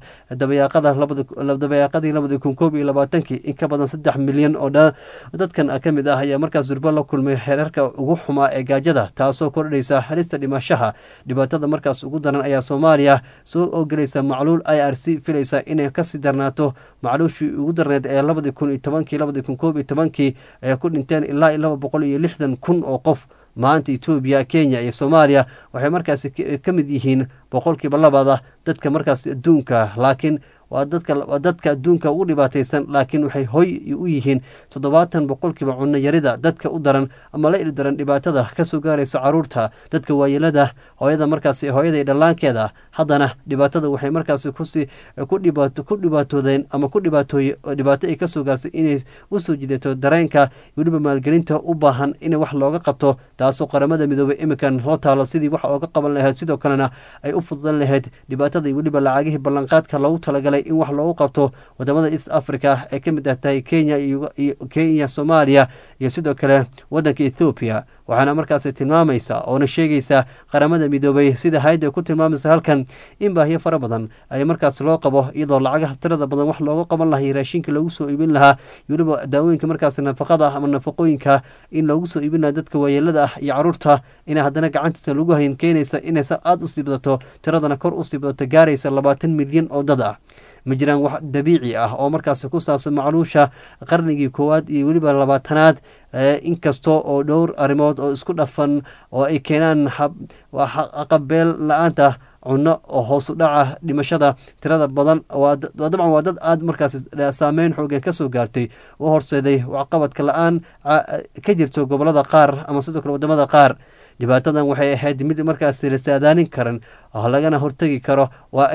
dabayaaqadii labadi kun koob iyo labaatankii in ka badan saddex milyan oo dadkan ka mid ah ayaa markaas durbo la kulmay xeerarka ugu xumaa ee gaajada taasoo kordhaysa halista dhimashaha dhibaatada markaas ugu daran ayaa soomaaliya soo ogelaysa macluul i r c filaysa inay kasii darnaato macluushii ugu darneed ee labadi kun iyo tobankii labadi kun koob iyo tobankii ay ku dhinteen ilaa iyo laba boqol iyo lixdan kun oo qof maanta etoobiya kenya iyo soomaaliya waxay markaasi ka mid yihiin boqolkiiba labada dadka markaas adduunka laakiin waa dadka waa dadka adduunka ugu dhibaataysan laakiin waxay hoy u yihiin toddobaatan boqolkiiba cunno yarida dadka u daran ama la ildaran dhibaatada kasoo gaaraysa caruurta dadka waayeelada hooyada markaas hooyada dhallaankeeda haddana dhibaatada waxay markaasi kusi ku dhibaatoodeen ama ku dhibaatooye dhibaato ay kasoo gaarsay inay usoo jidato dareenka weliba maalgelinta u baahan in wax looga qabto taasoo qaramada midoobey imikan loo taalo sidii wax ooga qaban lahayd sidoo kalena ay u fududan lahayd dhibaatada weliba lacagihii ballanqaadka loogu talagalay in wax loogu qabto wadamada east africa ee ka mid ah tahay kenya kenya soomaaliya iyo sidoo kale wadanka ethoobiya waxaana markaasi tilmaamaysa oona sheegaysa qaramada midoobay sida hay-adda ku tilmaamaysa halkan in baahiyo fara badan ay markaas loo qabo iyadoo lacagaha tirada badan wax looga qaban lahaa raashinka loogu soo iibin lahaa weliba daawooyinka markaas nafaqada ah ama nafaqooyinka in loogu soo iibin lahaa dadka waayeelada ah iyo caruurta ina haddana gacantiisa lagu hayn keenaysa inaysa aada usii badato tiradana kor usii badato gaaraysa labaatan milyan oo dad ah ma jiraan wax dabiici ah oo markaasi ku saabsan macluusha qarnigii koowaad iyo weliba labaatanaad inkasta oo dhowr arrimood oo isku dhafan oo ay keenaan aqabeel la-aanta cunno oo hoosu dhaca dhimashada tirada badan waa dabcan waa dad aada markaas saameyn xoogan kasoo gaartay u horseeday waxqabadka la-aan ka jirto gobolada qaar ama sidoo kale wadamada qaar dhibaatadan waxay ahayd mid markaas la saadaanin karan lagana hortegi karo waa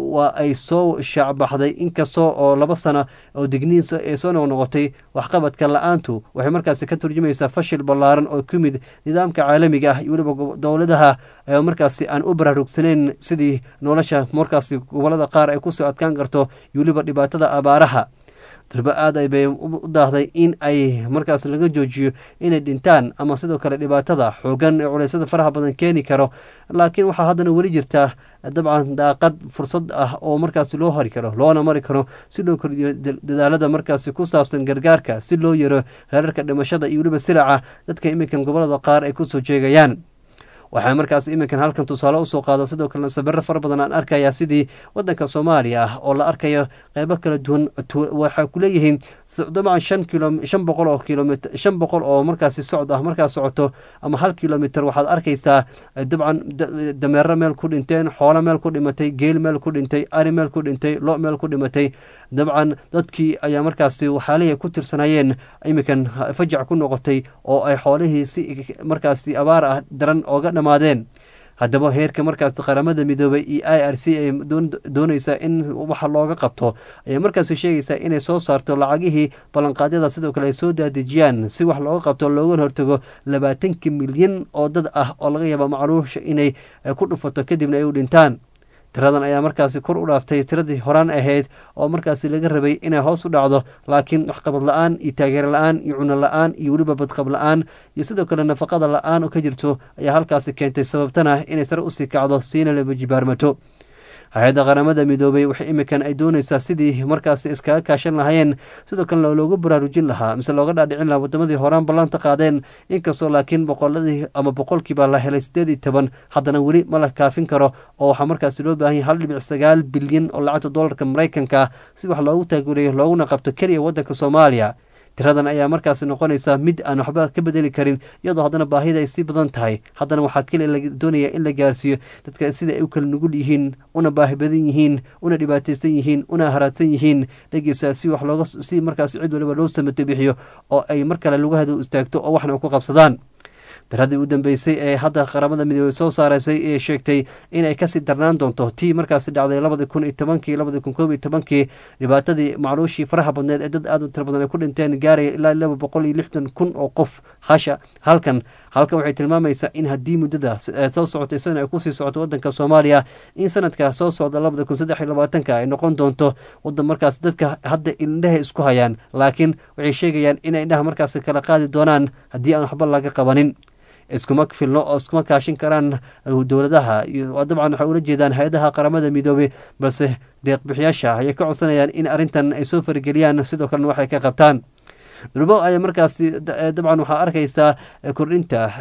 ay soo shaacbaxday inkastoo oo laba sano oo digniin ay soo noqnoqotay waxqabadka la-aantu waxay markaasi ka turjumaysaa fashil ballaaran oo ku yimid nidaamka caalamiga ah iyo weliba dowladaha markaasi aan u baraarugsaneyn sidii nolosha markaasi gobolada qaar ay kusoo adkaan karto iyo weliba dhibaatada abaaraha durba aad bay u daahday in ay markaas laga joojiyo inay dhintaan ama sidoo kale dhibaatada xoogan ee culeysyada faraha badan keeni karo laakiin waxaa haddana weli jirtaa dabcan daaqad fursad ah oo markaasi loo hori karo loona mari karo si loo kordhiyo dadaalada markaasi ku saabsan gargaarka si loo yaro heerarka dhimashada iyo weliba silaca dadka iminkan gobolada qaar ay kusoo jeegayaan waxaa markaas iminkan halkan tusaale usoo qaado sidoo kalena sabiro fara badan aan arkaya sidii wadanka soomaaliya ah oo la arkayo qeybo kala duwan waxay kuleeyihiin dabcan shan kilo shan boqol oo kilomit shan boqol oo markaasi socod ah markaas socoto ama hal kilomitr waxaad arkaysaa dabcan dameero meel ku dhinteen xoolo meel ku dhimatay geel meel ku dhintay ari meel ku dhintay lo meel ku dhimatay dabcan dadkii ayaa markaasi waxaalihii ku tirsanayeen iminkan fajac ku noqotay oo ay xoolihii si markaasi abaar ah daran ooga dhamaadeen haddaba heerka markaas qaramada midoobay iyo i r c ay dooneysaa in waxa looga qabto ayay markaasi sheegaysaa inay soo saarto lacagihii ballanqaadyada sidoo kale ay soo daadejiyaan si wax looga qabto looga hortago labaatankii milyan oo dad ah oo laga yaaba macluusha inay ku dhufato kadibna ay u dhintaan tiradan ayaa markaasi kor u dhaaftay tiradii horaan ahayd oo markaasi laga rabay inay hoos u dhacdo laakiin waxqabad la-aan iyo taageero la-aan iyo cuno la-aan iyo weliba badqab la-aan iyo sidoo kale nafaqada la-aan oo ka jirto ayaa halkaasi keentay sababtana inay sare usii kacdo siina laba jibaarmato hay-adda qaramada midoobay waxay iminkan ay dooneysaa sidii markaasi iskaga kaashan lahayeen sidoo kalena loogu baraarujin lahaa mise looga dhaadhicin lahaa wadamadii horaan ballanta qaadeen inkastoo laakiin boqoladii ama boqolkiiba la helay sideed iyo toban haddana weli ma la kaafin karo oo waxaa markaasi loo baahan yahay hal dhibic sagaal bilyan oo lacagta dollarka maraykanka si wax loogu taaguleeyo looguna qabto keliya waddanka soomaaliya tiradan ayaa markaasi noqonaysaa mid aan waxba ka bedeli karin iyadoo haddana baahida ay sii badan tahay haddana waxaa keliya la doonaya in la gaarsiiyo dadka sida ay u kala nugul yihiin una baahi badan yihiin una dhibaataysan yihiin una haraadsan yihiin dhegeysa si wax looga si markaasi cid waliba loo samato bixiyo oo ay mar kale lugahada u istaagto oo waxna ku qabsadaan daradii u dambeysay ee hadda qaramada midoobey soo saaraysay ee sheegtay inay kasii darnaan doonto tii markaasi dhacday labadi kun iyo tobankii labadi kun koob iyo tobankii dhibaatadii macluushii faraha badneed ee dad aad u tira badan ay ku dhinteen gaaraya ilaa laba boqol iyo lixdan kun oo qof hasha halkan halkan waxay tilmaamaysaa in haddii muddada soo socotay sana ay kusii socoto wadanka soomaaliya in sanadka soo socda labada kun saddex iyo labaatanka ay noqon doonto wadan markaas dadka hadda indhaha isku hayaan laakiin waxay sheegayaan inay indhaha markaas kala qaadi doonaan haddii aan waxba laga qabanin iskuma filno oo iskuma kaashin karaan dowladaha dabcan waxay ula jeedaan hay-adaha qaramada midoobey balse deeqbixiyaasha ayay ka codsanayaan in arrintan ay soo farageliyaan sidoo kalena waxay ka qabtaan dhulbo ayaa markaasi dabcan waxaa arkaysaa kordhinta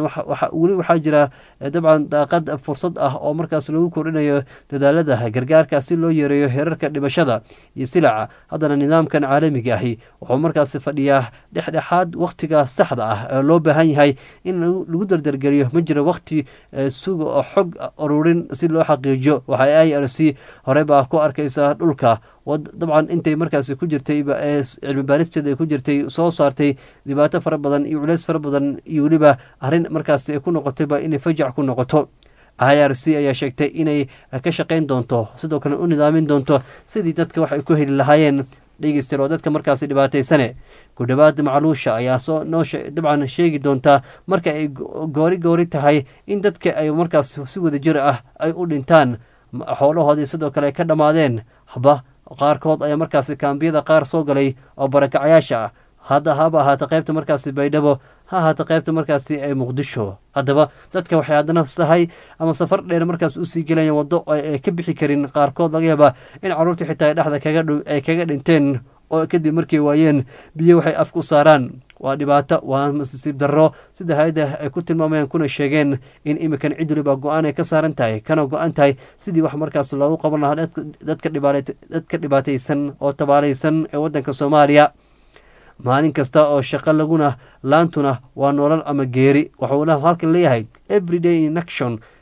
weli waxaa jira dabcan daaqad fursad ah oo markaas lagu kordhinayo dadaalada gargaarka si loo yareeyo heerarka dhimashada iyo silaca haddana nidaamkan caalamiga ahi wuxuu markaasi fadhiyaa dhexdhexaad wakhtiga saxda ah ee loo baahan yahay in lagu dardargeliyo ma jiro wakhti suga oo xog ururin si loo xaqiijiyo waxa i r c hore baa ku arkaysaa dhulka dabcan intay markaasi ku jirtay cilmi baaristeeda ay ku jirtay soo saartay dhibaato fara badan iyo culeys fara badan iyo weliba arrin markaasi ay ku noqotayba inay fajac ku noqoto i r c ayaa sheegtay inay ka shaqayn doonto sidoo kale u nidaamin doonto sidii dadka wax ay ku heli lahaayeen dhegeyster oo dadka markaasi dhibaataysane ku dhowaad macluusha ayaa soo noo dabcan sheegi doontaa marka ay goori goori tahay in dadka ay markaas si wada jir ah ay u dhintaan xoolahoodii sidoo kale ay ka dhammaadeen haba qaarkood ayaa markaasi kaambiyada qaar soo galay oo barakacayaasha ah hadda haba ahaata qaybta markaasi baydhabo ha ahaata qaybta markaasi ee muqdisho haddaba dadka waxay haddana tahay ama safar dheer markaas usii gelayaan waddo ay ka bixi karin qaarkood laga yaabaa in carruurtii xitaa dhexda ay kaga dhinteen oo kadib markay waayeen biyo waxay afka u saaraan waa dhibaato waa masiib darro sida hay-adda ay ku tilmaamayaan kuna sheegeen in iminkan cid waliba go-aan ay ka saaran tahay kana go-an tahay sidii wax markaas loogu qaban lahaa dadka dhibaataysan oo tabaalaysan ee waddanka soomaaliya maalin kasta oo shaqo laguna laantuna waa nolol ama geeri waxuuna halkan leeyahay everyday in action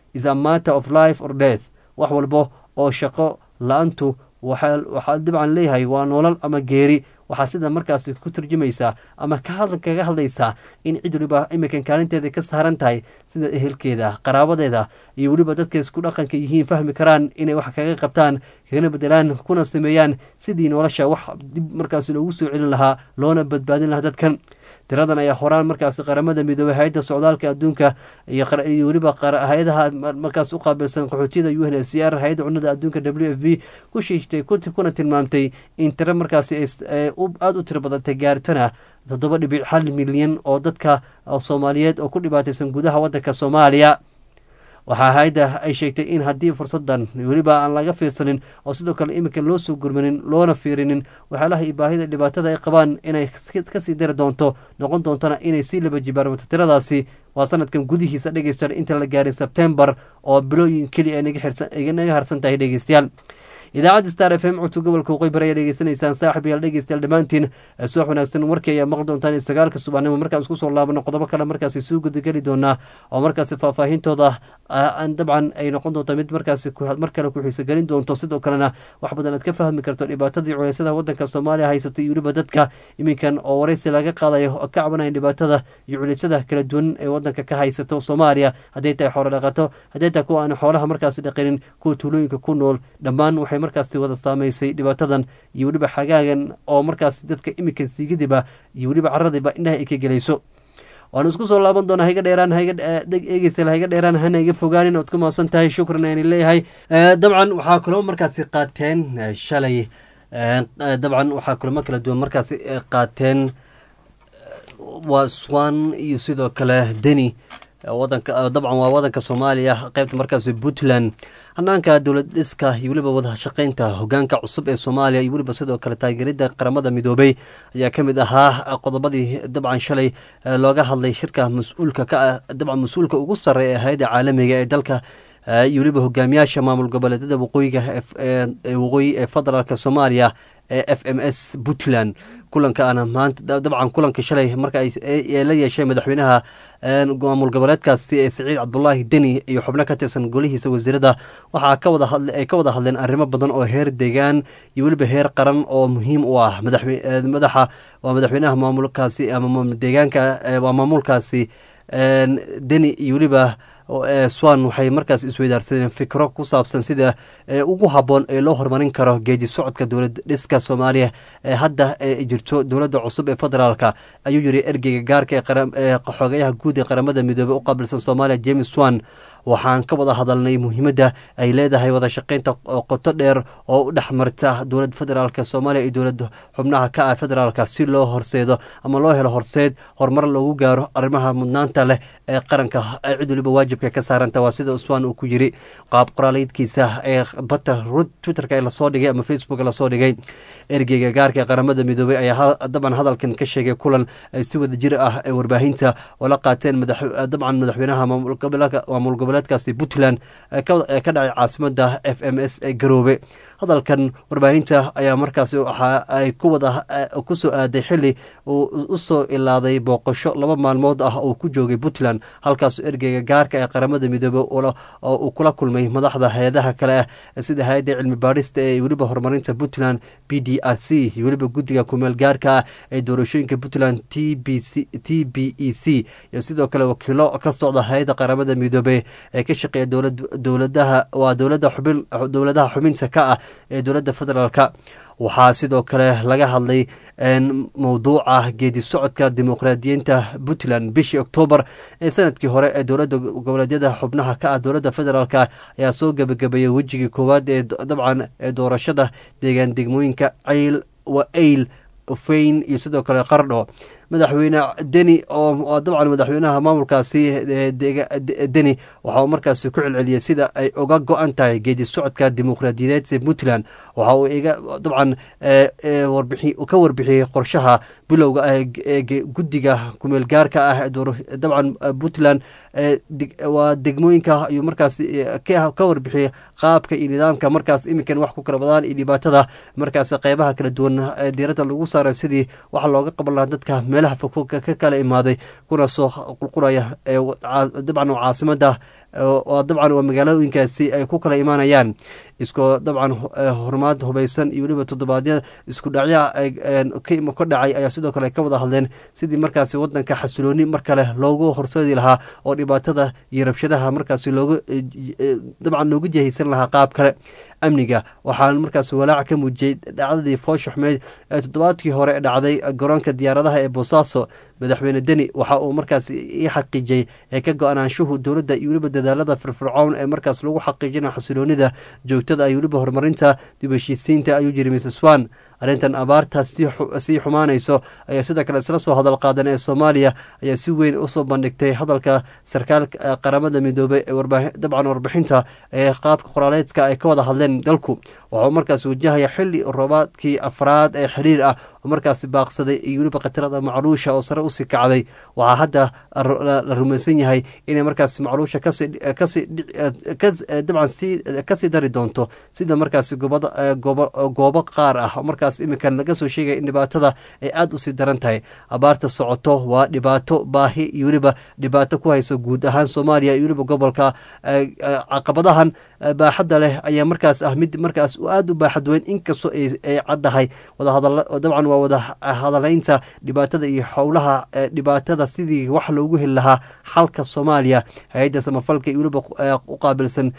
is a matter of life or death wax walbo oo shaqo la-aantu waxaa dabcan leeyahay waa nolol ama geeri waxaa sida markaasi ku turjumaysaa ama kaga hadlaysaa in cid waliba iminkan kaalinteeda ka saaran tahay sida ehelkeeda qaraabadeeda iyo weliba dadka isku dhaqanka yihiin fahmi karaan inay wax kaga qabtaan kagana bedelaan kuna sameeyaan sidii nolosha wax dib markaasi loogu soo celin lahaa loona badbaadin lahaa dadkan tiradan ayaa horaan markaasi qaramada midoobey hay-adda socdaalka adduunka iyo weliba hay-adaha markaas u qaabilsan qaxootiyada u n h c r hay-adda cunada adduunka w f b ku sheegtay kuna tilmaamtay in tiro markaasi aada u tiro badantay gaaritana toddoba dhibic hal milyan oo dadka soomaaliyeed oo ku dhibaataysan gudaha waddanka soomaaliya waxaa hay-adda ay sheegtay in haddii fursadan weliba aan laga fiirsanin oo sidoo kale iminka loo soo gurmanin loona fiirinin waxyaalaha iyo baahida dhibaatada ay qabaan inay kasii dari doonto noqon doontona inay sii laba jibaarmato tiradaasi waa sanadkan gudihiisa dhegeystayaal inta la gaarin sebtembar oo bilooyin keliya ay naga harsan tahay dhegeystayaal idaacadda star f m codka gobolka waqooyi bari ayaa dhegeysanaysaan saaxib yaal dhegeystayaal dhammaantiin subax wanaagsan warkii ayaa maqli doontaan in sagaalka subaxnimo markaan isku soo laabano qodobo kale markaasi suu gudageli doonaa oo markaasi faahfaahintooda dabcan ay noqon doonto mid markaasi mar kale ku xiisogelin doonto sidoo kalena wax badan aad ka fahmi karto dhibaatadii culeysyada wadanka soomaaliya haysatay iyo weliba dadka iminkan oo wareysi laga qaadayo oo ka cabanayan dhibaatada iyo culeysyada kala duwan ee wadanka ka haysato soomaaliya hadday tahay xoolo dhaqato hadday tahay kuwa aan xoolaha markaasi dhaqanin kuwa tuulooyinka ku nool dhammaan waxay markaasi wada saameysay dhibaatadan iyo weliba xagaagan oo markaasi dadka iminkan siigadiba iyo weliba caradiba indhaha ay ka gelayso waanu isku soo laaban doonaa hayga dheeraan eegeysal hayga dheeraan hana iga fogaanin ood ku maasan tahay shukran ayni leeyahay dabcan waxaa kulamo markaasi qaateen shalay dabcan waxaa kulamo kala duwan markaasi qaateen waa swan iyo sidoo kale deni wadanka dabcan waa wadanka soomaaliya qeybta markaasi puntland hanaanka dowlad dhiska iyo weliba wada shaqeynta hogaanka cusub ee soomaaliya iyo weliba sidoo kale taageerida qaramada midoobey ayaa ka mid ahaa qodobadii dabcan shalay looga hadlay shirka mas-uulka ka ah dabcan mas-uulka ugu sarreeya ee hay-adda caalamiga ee dalka iyo weliba hogaamiyaasha maamul goboleedyada waqooyiga waqooyi ee federaalk soomaaliya ee f m s puntland kulankaana maanta dabcan kulanka shalay marka la yeeshay madaxweynaha maamul goboleedkaasi ee saciid cabdulaahi deni iyo xubno ka tirsan golihiisa wasiirada waxaa ka wada ay ka wada hadleen arrimo badan oo heer deegaan iyo weliba heer qaran oo muhiim u ah madaxa waa madaxweynaha maamulkaasi ama deegaanka waa maamulkaasi deni iyo weliba swan waxay markaas isweydaarsadeen fikro ku saabsan sida ugu habboon ee loo horumarin karo geedi socodka dowlad dhiska soomaaliya ee hadda jirto dowladda cusub ee federaalka ayuu yiri ergeyga gaarka ee xoogayaha guud ee qaramada midoobey u qaabilsan soomaaliya james swan waxaan ka wada hadalnay muhiimadda ay leedahay wada shaqeynta qoto dheer oo u dhex marta dowlad federaalk soomaaliya iyo dowlad xubnaha ka ah federaalka si loo horseedo ama loo helo horseed horumar loogu gaaro arrimaha mudnaanta leh ee qaranka cid waliba waajibka ka saaranta waa sida uswan uu ku yiri qaab qoraaleydkiisa ee bata twitterka ee lasoo dhigay ama facebook lasoo dhigay ergeyga gaarka ee qaramada midoobey ayaa dabcan hadalkan ka sheegay kulan si wada jir ah ee warbaahinta oo la qaateen dabcan madaxweynaha maamul goboleedkaasi puntland ee ka dhacay caasimada f m s ee garoobe hadalkan warbaahinta ayaa markaasi waxa ay kuwada ku soo aaday xili uu u soo ilaaday booqasho laba maalmood ah oo ku joogay puntland halkaasoo ergeyga gaarka ee qaramada midoobey oo uu kula kulmay madaxda hay-adaha kale ah sida hay-adda cilmi baadhista ee weliba horumarinta puntland b d r c iyo weliba guddiga kumeel gaarka ah ee doorashooyinka puntland t b c t b e c iyo sidoo kale wakiilo ka socda hay-adda qaramada midoobey ee ka shaqeeya dowladaha waa dowlada xubin dowladaha xubinta ka ah ee dowladda federaalka waxaa sidoo kale laga hadlay mowduuca geedi socodka dimuqraadiyiinta puntland bishii oktoobar ee sanadkii hore ee dowladda goboleedyada xubnaha ka ah dowladda federaalk ayaa soo gebagabeeyey wejigii koowaad ee dabcan ee doorashada deegaan degmooyinka cayl wa ayl feyn iyo sidoo kale qardho madaxweyne deni oo dabcan madaxweynaha maamulkaasi deni waxa uu markaasi ku celceliyey sida ay uga go-an tahay geedi socodka dimuqraadiyadeed ee puntland waxa uu iga dabcan ka warbixiyey qorshaha bilowga ah ee guddiga kumeel gaarka ah dabcan puntland waa degmooyinka ayuu markaas ka warbixiyey qaabka iyo nidaamka markaas iminkan wax ku kala badaan iyo dhibaatada markaas qeybaha kala duwan diiradda lagu saaray sidii waxa looga qaban lahaa dadka meelaha fogfog ka kala imaaday kuna soo qulqulaya dabcan caasimada oo dabcan waa magaalooyinkaasi ay ku kala imaanayaan iskoo dabcan horumaad hubaysan iyo weliba toddobaadyada isku dhacya ka dhacay ayaa sidoo kale ka wada hadleen sidii markaasi wadanka xasilooni mar kale loogu horseedi lahaa oo dhibaatada iyo rabshadaha markaasi loogu dabcan loogu jihaysan lahaa qaab kale amniga waxaan markaas walaac ka muujiyey dhacdadii foosha xumeyd ee toddobaadkii hore ee dhacday garoonka diyaaradaha ee boosaaso madaxweyne deni waxa uu markaas ii xaqiijiyey ee ka go-anaanshuhu dowladda iyo weliba dadaalada firfircown ee markaas lagu xaqiijinayo xasiloonida joogtada iyo weliba horumarinta dib heshiisiinta ayuu yiri mrs wan arrintan abaartaas sii xumaanayso ayaa sidoo kale isla soo hadal qaadan ee soomaaliya ayaa si weyn usoo bandhigtay hadalka sarkaalka qaramada midoobey ee dabcan warbixinta ee qaabka qoraaleedka ay ka wada hadleen dalku waxauu markaas wajahaya xili roobaadkii afraad ee xiriir ah oo markaasi baaqsaday iyo weliba khatarada macluusha oo sare usii kacday waxaa hadda la rumaysan yahay inay markaas macluusha dabcan kasii dari doonto sida markaasi goobo qaar ah oo markaas iminkan laga soo sheegaya in dhibaatada ay aada usii daran tahay abaarta socoto waa dhibaato baahi iyo weliba dhibaato ku hayso guud ahaan soomaaliya iyo weliba gobolka caqabadahan baaxadda leh ayaa markaas ah mid markaas aada u baaxad weyn inkastoo ay caddahay dabcan waa wada hadalaynta dhibaatada iyo howlaha dhibaatada sidii wax loogu heli lahaa xalka soomaaliya hay-adda samafalka iyo weliba u qaabilsan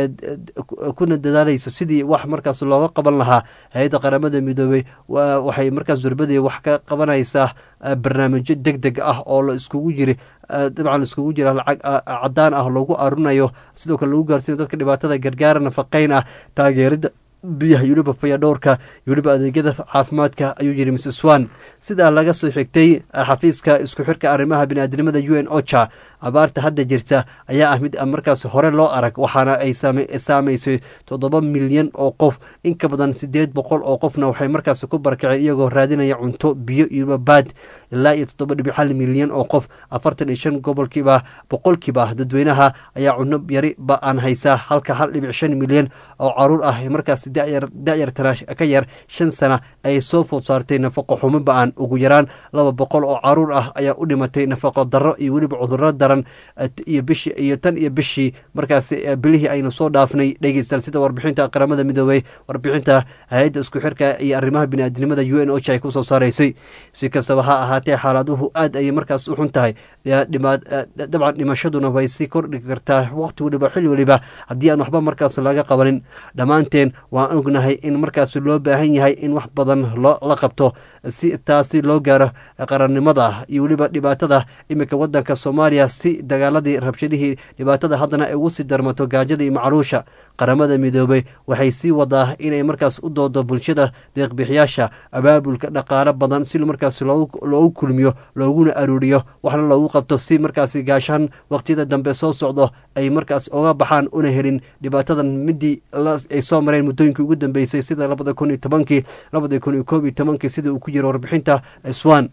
kuna dadaalayso sidii wax markaas looga qaban lahaa hay-adda qaramada midoobey waxay markaas durbadii wax ka qabanaysaa barnaamijyo deg deg ah oo la iskugu jiri dabcan iskugu jira lacag cadaan ah loogu arunayo sidoo kale lagu gaarsiinayo dadka dhibaatada gargaara nafaqeyn ah taageerida biyaha iyo weliba fayadhowrka iyo weliba adeegyada caafimaadka ayuu yiri mrs wan sidaa laga soo xigtay xafiiska isku xirka arrimaha biniaadnimada u n ocha abaarta hadda jirta ayaa ah mid markaas hore loo arag waxaana ay saameysay toddoba milyan oo qof in ka badan sideed boqol oo qofna waxay markaas ku barakaceen iyagoo raadinaya cunto biyo iyo baad ilaa iyo toddoba dhibic hal milyan oo qof afartan iyo shan gobolkiiba boqolkiiba dadweynaha ayaa cuno yari ba-aan haysaa halka hal dhibic shan milyan oo caruur ah markaas dayartana ka yar shan sana ay soo food saartay nafaqo xumo ba-aan ugu yaraan laba boqol oo caruur ah ayaa u dhimatay nafaqo darro iyo weliba cudurro daran iyo bishii iyo tan iyo bishii markaas bilihii aynu soo dhaafnay dhegeystayaal sida warbixinta qaramada midoobey warbixinta hay-adda isku xirka iyo arrimaha biniaadinimada u n o ay kusoo saaraysay si kastaba ha ahaatee xaaladuhu aad ayay markaas u xun tahay dabcan dhimashaduna way sii kordhi kartaa waqti weliba xilli weliba haddii aan waxba markaas laga qabanin dhammaanteen waan ognahay in markaas loo baahan yahay in wax badan la qabto si taasi loo gaaro qarannimada iyo weliba dhibaatada iminka wadanka soomaaliya si dagaaladii rabshadihii dhibaatada haddana ay ugu sii darmato gaajada iyo macluusha qaramada midoobey waxay sii wadaa inay markaas u doodo bulshada deeqbixiyaasha abaabulka dhaqaalo badan si markaas loogu kulmiyo looguna aruuriyo waxna loogu qabto si markaas gaashaan waqtiyada dambe soo socdo ay markaas oga baxaan una helin dhibaatadan midii ay soo mareen muddooyinkii ugu dambeysay sida labada kun iyo tobankii labada kun iyo koob iyo tobankii sida uu ku jiro warbixinta swan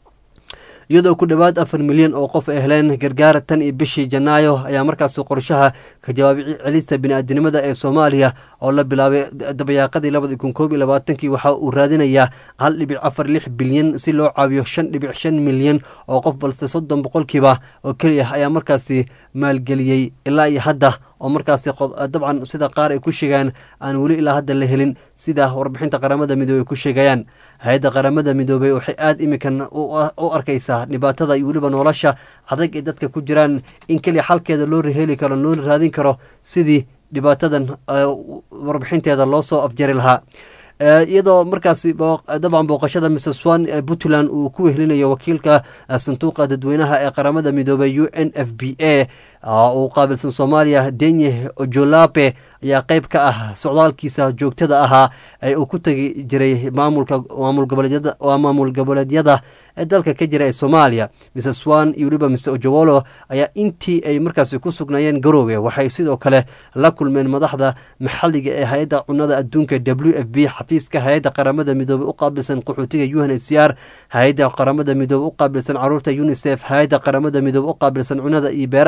iyadoo ku dhowaad afar milyan oo qof ay heleen gargaara tan iyo bishii janaayo ayaa markaas qorshaha ka jawaab celista biniaadinimada ee soomaaliya oo la bilaabay dabayaaqadii labada kun koob iyo labaatankii waxa uu raadinayaa hal dhibic afar lix bilyan si loo caawiyo shan dhibic shan milyan oo qof balse soddon boqolkiiba oo keliya ayaa markaasi maalgeliyey ilaa iyo hadda oo markaasi dabcan sida qaar ay ku sheegaan aan weli ilaa hadda la helin sida warbixinta qaramada midoobey ay ku sheegayaan hay-adda qaramada midoobey waxay aada iminkan u arkaysaa dhibaatada iyo weliba nolosha adag ee dadka ku jiraan in keliya xalkeeda loo heli karo loo raadin karo sidii dhibaatadan warbixinteeda loo soo afjari lahaa iyadoo markaasi dabcan booqashada mrs wan ee puntland uu ku wehlinayo wakiilka sanduuqa dadweynaha ee qaramada midoobey u n f b a uu qaabilsan soomaaliya denye ojolape ayaa qeyb ka ah socdaalkiisa joogtada ahaa ee uu ku tegi jiray maamulka maamul goboleedyada waa maamul goboleedyada ee dalka ka jira ee soomaaliya mrs wan iyo weliba mr ojowolo ayaa intii ay markaasi ku sugnaayeen garoowe waxay sidoo kale la kulmeen madaxda maxalliga ee hay-adda cunada adduunka w f b xafiiska hay-adda qaramada midoobey u qaabilsan qaxootiga u n h c r hay-adda qaramada midoobey u qaabilsan caruurta unisef hay-adda qaramada midoobey u qaabilsan cunada iyo beeraha faw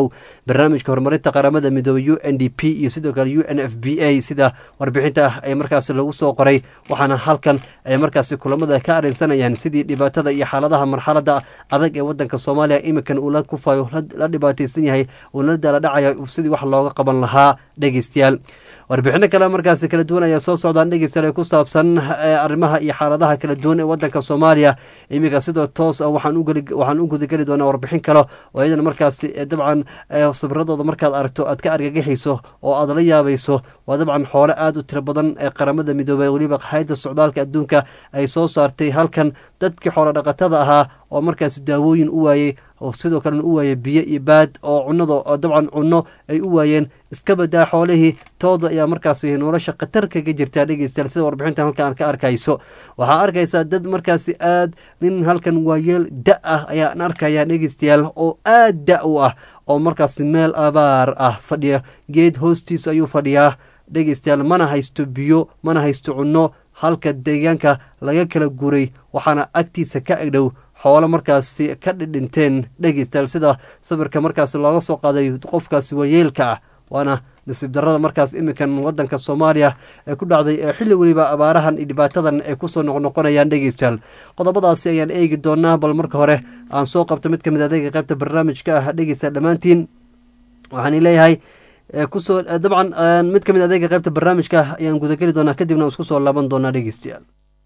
kow barnaamijka horumarinta qaramada midoobey u n d p iyo sidoo kale u n f b a sida warbixinta ay markaasi lagu soo qoray waxaana halkan ay markaasi kulamada ka arrinsanayaan sidii dhibaatada iyo xaaladaha marxalada adag ee wadanka soomaaliya iminkan uu la kufayo la dhibaataysan yahay uuna daala dhacaya sidii wax looga qaban lahaa dhegeystayaal warbixino kale markaasi kala duwan ayaa soo socdaan dhegeystayaal ku saabsan arrimaha iyo xaaladaha kala duwan ee wadanka soomaaliya iminka sidoo toos ah waxaan waxaan u gudageli doonaa warbixin kale oo iyadana markaasi dabcan sabiradooda markaad aragto aad ka argagixayso oo aad la yaabayso waa dabcan xoole aada u tiro badan ee qaramada midoobey weliba hayadda socdaalka adduunka ay soo saartay halkan dadkii xoolo dhaqatada ahaa oo markaasi daawooyin u waayey oo sidoo kalena u waayey biyo iyo baad oo cunada dabcan cunno ay u waayeen iska badaa xoolihii tooda ayaa markaasi nolosha khatar kaga jirtaa dhegeystayaal sida warbixinta halkan ka arkayso waxaa arkaysaa dad markaasi aad nin halkan waayeel da ah ayaan arkaya dhegeystayaal oo aad da u ah oo markaasi meel abaar ah fadhiya geed hoostiisa ayuu fadhiyaa dhegeystayaal mana haysto biyo mana haysto cunno halka deegaanka laga kala guray waxaana agtiisa ka egdhow xoolo markaasi ka dhidhinteen dhegeystayaal sida sawirka markaasi looga soo qaaday qofkaasi waayeelka ah waana nasiib darada markaas iminkan wadanka soomaaliya ee ku dhacday ee xilli weliba abaarahan iyo dhibaatadan ay kusoo noqnoqonayaan dhegeystayaal qodobadaasi ayaan eegi doonaa bal marka hore aan soo qabto mid kamid adeega qaybta barnaamijka ah dhegeysta dhammaantiin waxaan leeyahay kusoo dabcan mid kamid adeega qaybta barnaamijka ayaan gudageli doonaa kadibna isku soo laaban doonaa dhegeystayaal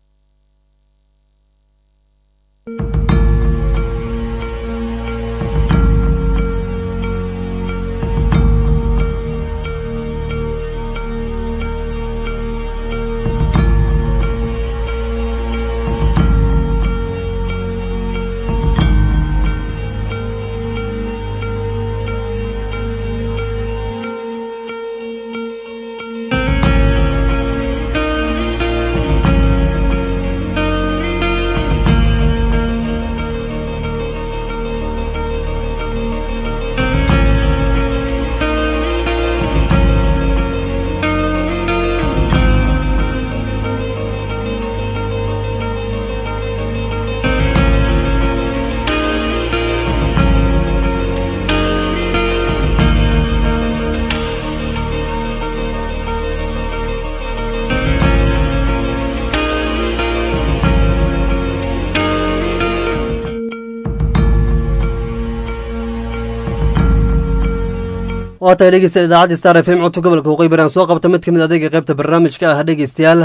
waa tahay dhegeysta idaacadda star f m codka gobolka waqooyi bari aan soo qabta mid kamid adeega qaybta barnaamijka ah dhegeystayaal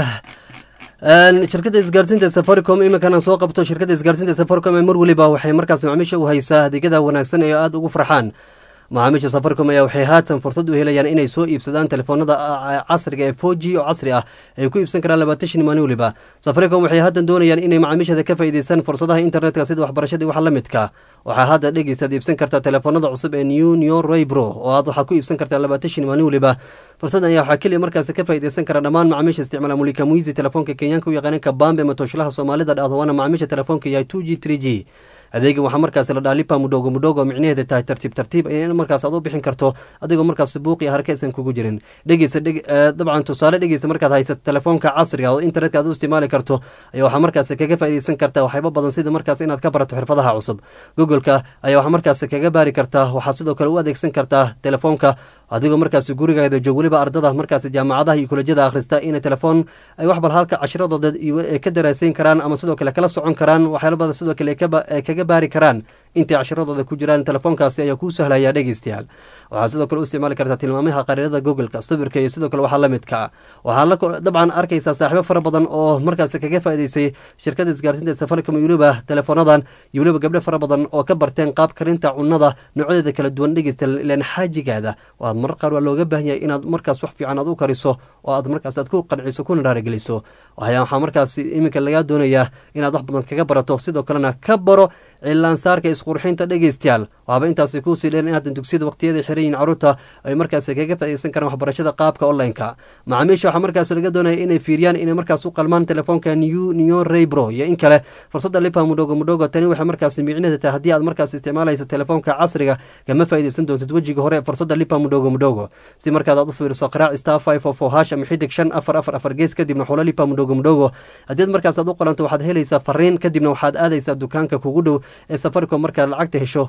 shirkadda isgaarsiinta safaricom iminkan aan soo qabto shirkadda isgaarsiinta safaricom ee mar weliba waxay markaas macaamiisha u haysaa adeegyada wanaagsan ee aada ugu farxaan macaamiisha safaricom ayaa waxay haatan fursad u helayaan inay soo iibsadaan telefoonada casriga ee four g oo casri ah ay ku iibsan karaan labaatan shan maalin weliba safaricom waxay haatan doonayaan inay macaamiishada ka faa'iideystaan fursadaha internetka sida waxbarashadii wax la midka waxaa hadda dhegeystaad iibsan kartaa telefoonada cusub ee new new roybro oo aad waxaa ku iibsan kartaa labaatan shan maalin weliba fursadan ayaa waxaa keliya markaasi ka faa'iideysan kara dhammaan macaamiisha isticmaala mulika muizi telefoonka kenyaanka u yaqaaneen kabambe matoshlaha soomaalida dhahdo waana macaamiisha telefoonka yahay two g three g adeega waxaa markaasi la dhaha lipa mudhogo mudhogo micnaheeda tahay tartiib tartiib in markaas aad u bixin karto adigoo markaas buuqi harka aysan kugu jirin dhegeysa dabcan tusaale dhegeysa markaad haysato telefoonka casriga oo internetka aad u isticmaali karto ayaa waxaa markaasi kaga faa'iideysan kartaa waxyaabo badan sida markaas inaad ka barato xirfadaha cusub googoleka ayaa waxaa markaasi kaga baari kartaa waxaad sidoo kale u adeegsan kartaa telefoonka adigoo markaasi gurigaada joog weliba ardada markaasi jaamacadaha iyo kolejyada akhrista inay telefoon ay wax bal halka cashiradooda ay ka daraaseyn karaan ama sidoo kale kala socon karaan waxyaala badan sidoo kale ay kaga baari karaan intay cashiradooda ku jiraan telefoonkaasi ayaa kuu sahlaya dhegeystayaal waxaa sidoo kale u isticmaali kartaa tilmaamaha qariirada googleka sawirka iyo sidoo kale waxaa la midka waxaa dabcan arkaysaa saaxiibo fara badan oo markaasi kaga faa'iideysay shirkada isgaarsiinta safaricom iyo weliba telefoonadan iyo weliba gabdho fara badan oo ka barteen qaab karinta cunada noocyadeeda kala duwan dhegeystayaal ilaan xaajigaada waad marar qaar waa looga baahan yahay inaad markaas wax fiican aad u kariso oo aad markaas aad ku qanciso kuna raarageliso waxaa markaas iminka lagaa doonayaa inaad wax badan kaga barato sidoo kalena ka baro cilaansaarka isqurxinta dhegeystayaal waaba intaasi kuusii dheer in haatan dugsiyada waqtiyada xiran yihin caruurta ay markaasi kaga faa'iideysan karaan waxbarashada qaabka online-ka macaamiisha waxaa markaas laga doonaya inay fiiriyaan inay markaas u qalmaan telefoonka new new raybro iyo in kale fursadda lipa mudhogo mudhogo tani waxay markaasi micnaheeda tahay haddii aad markaas isticmaalayso telefoonka casriga kama faa'iideysan doontid wejiga hore fursadda lipa mudhogo mudhogo si markaad aad u fiiriso qaraac star five of four hash ama xidig shan afar afar afar gees kadibna xulo lipa mudhogo mudhogo haddii markaas aad u qalanto waxaad helaysaa fariin kadibna waxaad aadaysaa dukaanka kugu dhow ee safaricom markaad lacagta hesho waana in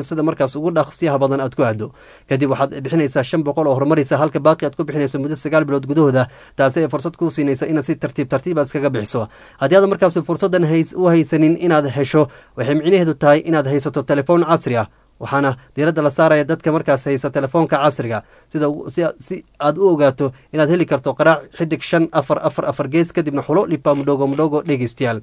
sida markaas ugu dhaqsiyaha badan aad ku aado kadib waxaad bixinaysaa shan boqol oo horumaraysa halka baaqi aad ku bixinayso muddo sagaal bilood gudahooda taasi ay fursad kuu siinaysa inaad si tartiib tartiib aad iskaga bixiso haddii aad markaas fursaddan u haysanin inaad hesho waxay micnaheedu tahay inaad haysato telefoon casri ah waxaana diiradda la saaraya dadka markaas haysa telefoonka casriga sida si aad u ogaato inaad heli karto qaraac xidig shan afar afar afar gees kadibna xulo lipa mudhogo mudhogo dhegeystayaal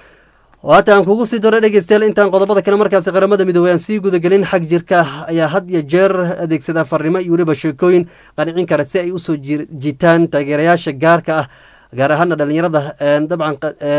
haata aan kugu sii daro dhegeystayaal intaan qodobada kale markaasi qaramada midoobey aan sii gudagelin xag jirka ayaa had iyo jeer adeegsada farrimo iyo weliba sheekooyin qanicin kara si ay usoo jiitaan taageerayaasha gaarka ah gaar ahaana dhalinyarada dabcan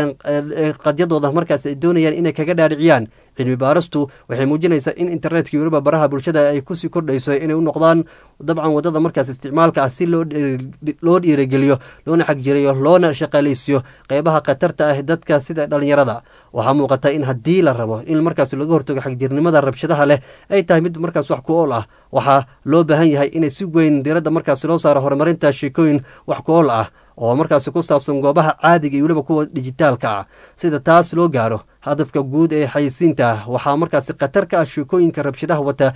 qadyadooda markaas ay doonayaan inay kaga dhaadhiciyaan cilmi baaristu waxay muujinaysaa in internetka iyo weliba baraha bulshada ay kusii kordhayso inay u noqdaan dabcan wadada markaas isticmaalka ah si loo dhiirageliyo loona xagjirayo loona shaqaaleysiyo qeybaha khatarta ah dadka sida dhalinyarada waxaa muuqata in haddii la rabo in markaas laga hortago xagjirnimada rabshadaha leh ay tahay mid markaas wax ku ool ah waxaa loo baahan yahay inay si weyn diiradda markaas loo saaro horumarinta sheekooyin wax ku ool ah oo markaasi ku saabsan goobaha caadiga iyo weliba kuwa dijitaalka ah sida taas loo gaaro hadafka guud ee xayisiinta waxaa markaasi khatar ka ah sheekooyinka rabshadaha wata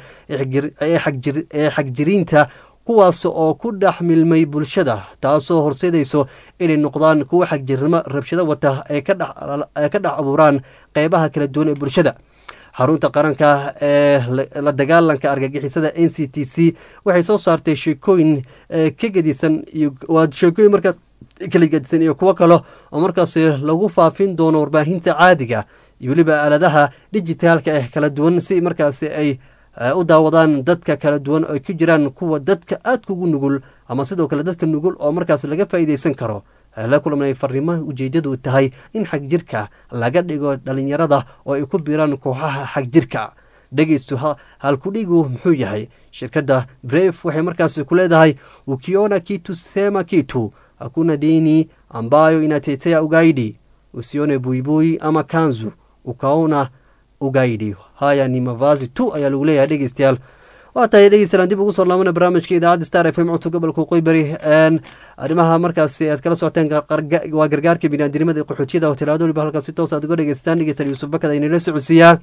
ee xagjiriinta kuwaas oo ku dhex milmay bulshada taasoo horseedayso inay noqdaan kuwa xagjirnimo rabshado wata ee ka dhex abuuraan qeybaha kala duwan ee bulshada xarunta qaranka ee la dagaalanka argagixisada n c t c waxay soo saartay sheekooyin ka gedisan waa sheekooyin markaas kala gedisan iyo kuwo kale oo markaasi lagu faafin doono warbaahinta caadiga iyo weliba aaladaha dijitaalka ah kala duwan si markaasi ay u daawadaan dadka kala duwan oo ku jiraan kuwa dadka aadka ugu nugul ama sidoo kale dadka nugul oo markaas laga faa'iideysan karo la kulamnay fariimaha ujeedadu tahay in xagjirka laga dhigo dhalinyarada oo ay ku biiraan kooxaha xagjirka dhegeystu halkudhigu muxuu yahay shirkadda bref waxay markaasi ku leedahay ukiona kitu sema kitu hakuna dini ambayo inatetea ugaidi usione buibui ama kanzu ukaona ugaidi haya ni mavazi tu ayaa lagu leeyahay dhegeystayaal waa tahay dhegeystayaal dib ugu soo laabana barnaamijka idaacadda star f m codka gobolka qoybari arrimaha markaasi aad kala socoteen waa gargaarka biniaadinimada qaxootiyada oo tilaado waliba halkaas si toos aad uga dhegeystaan dhegeystayaal yuusuf bakad aynala socodsiiyaa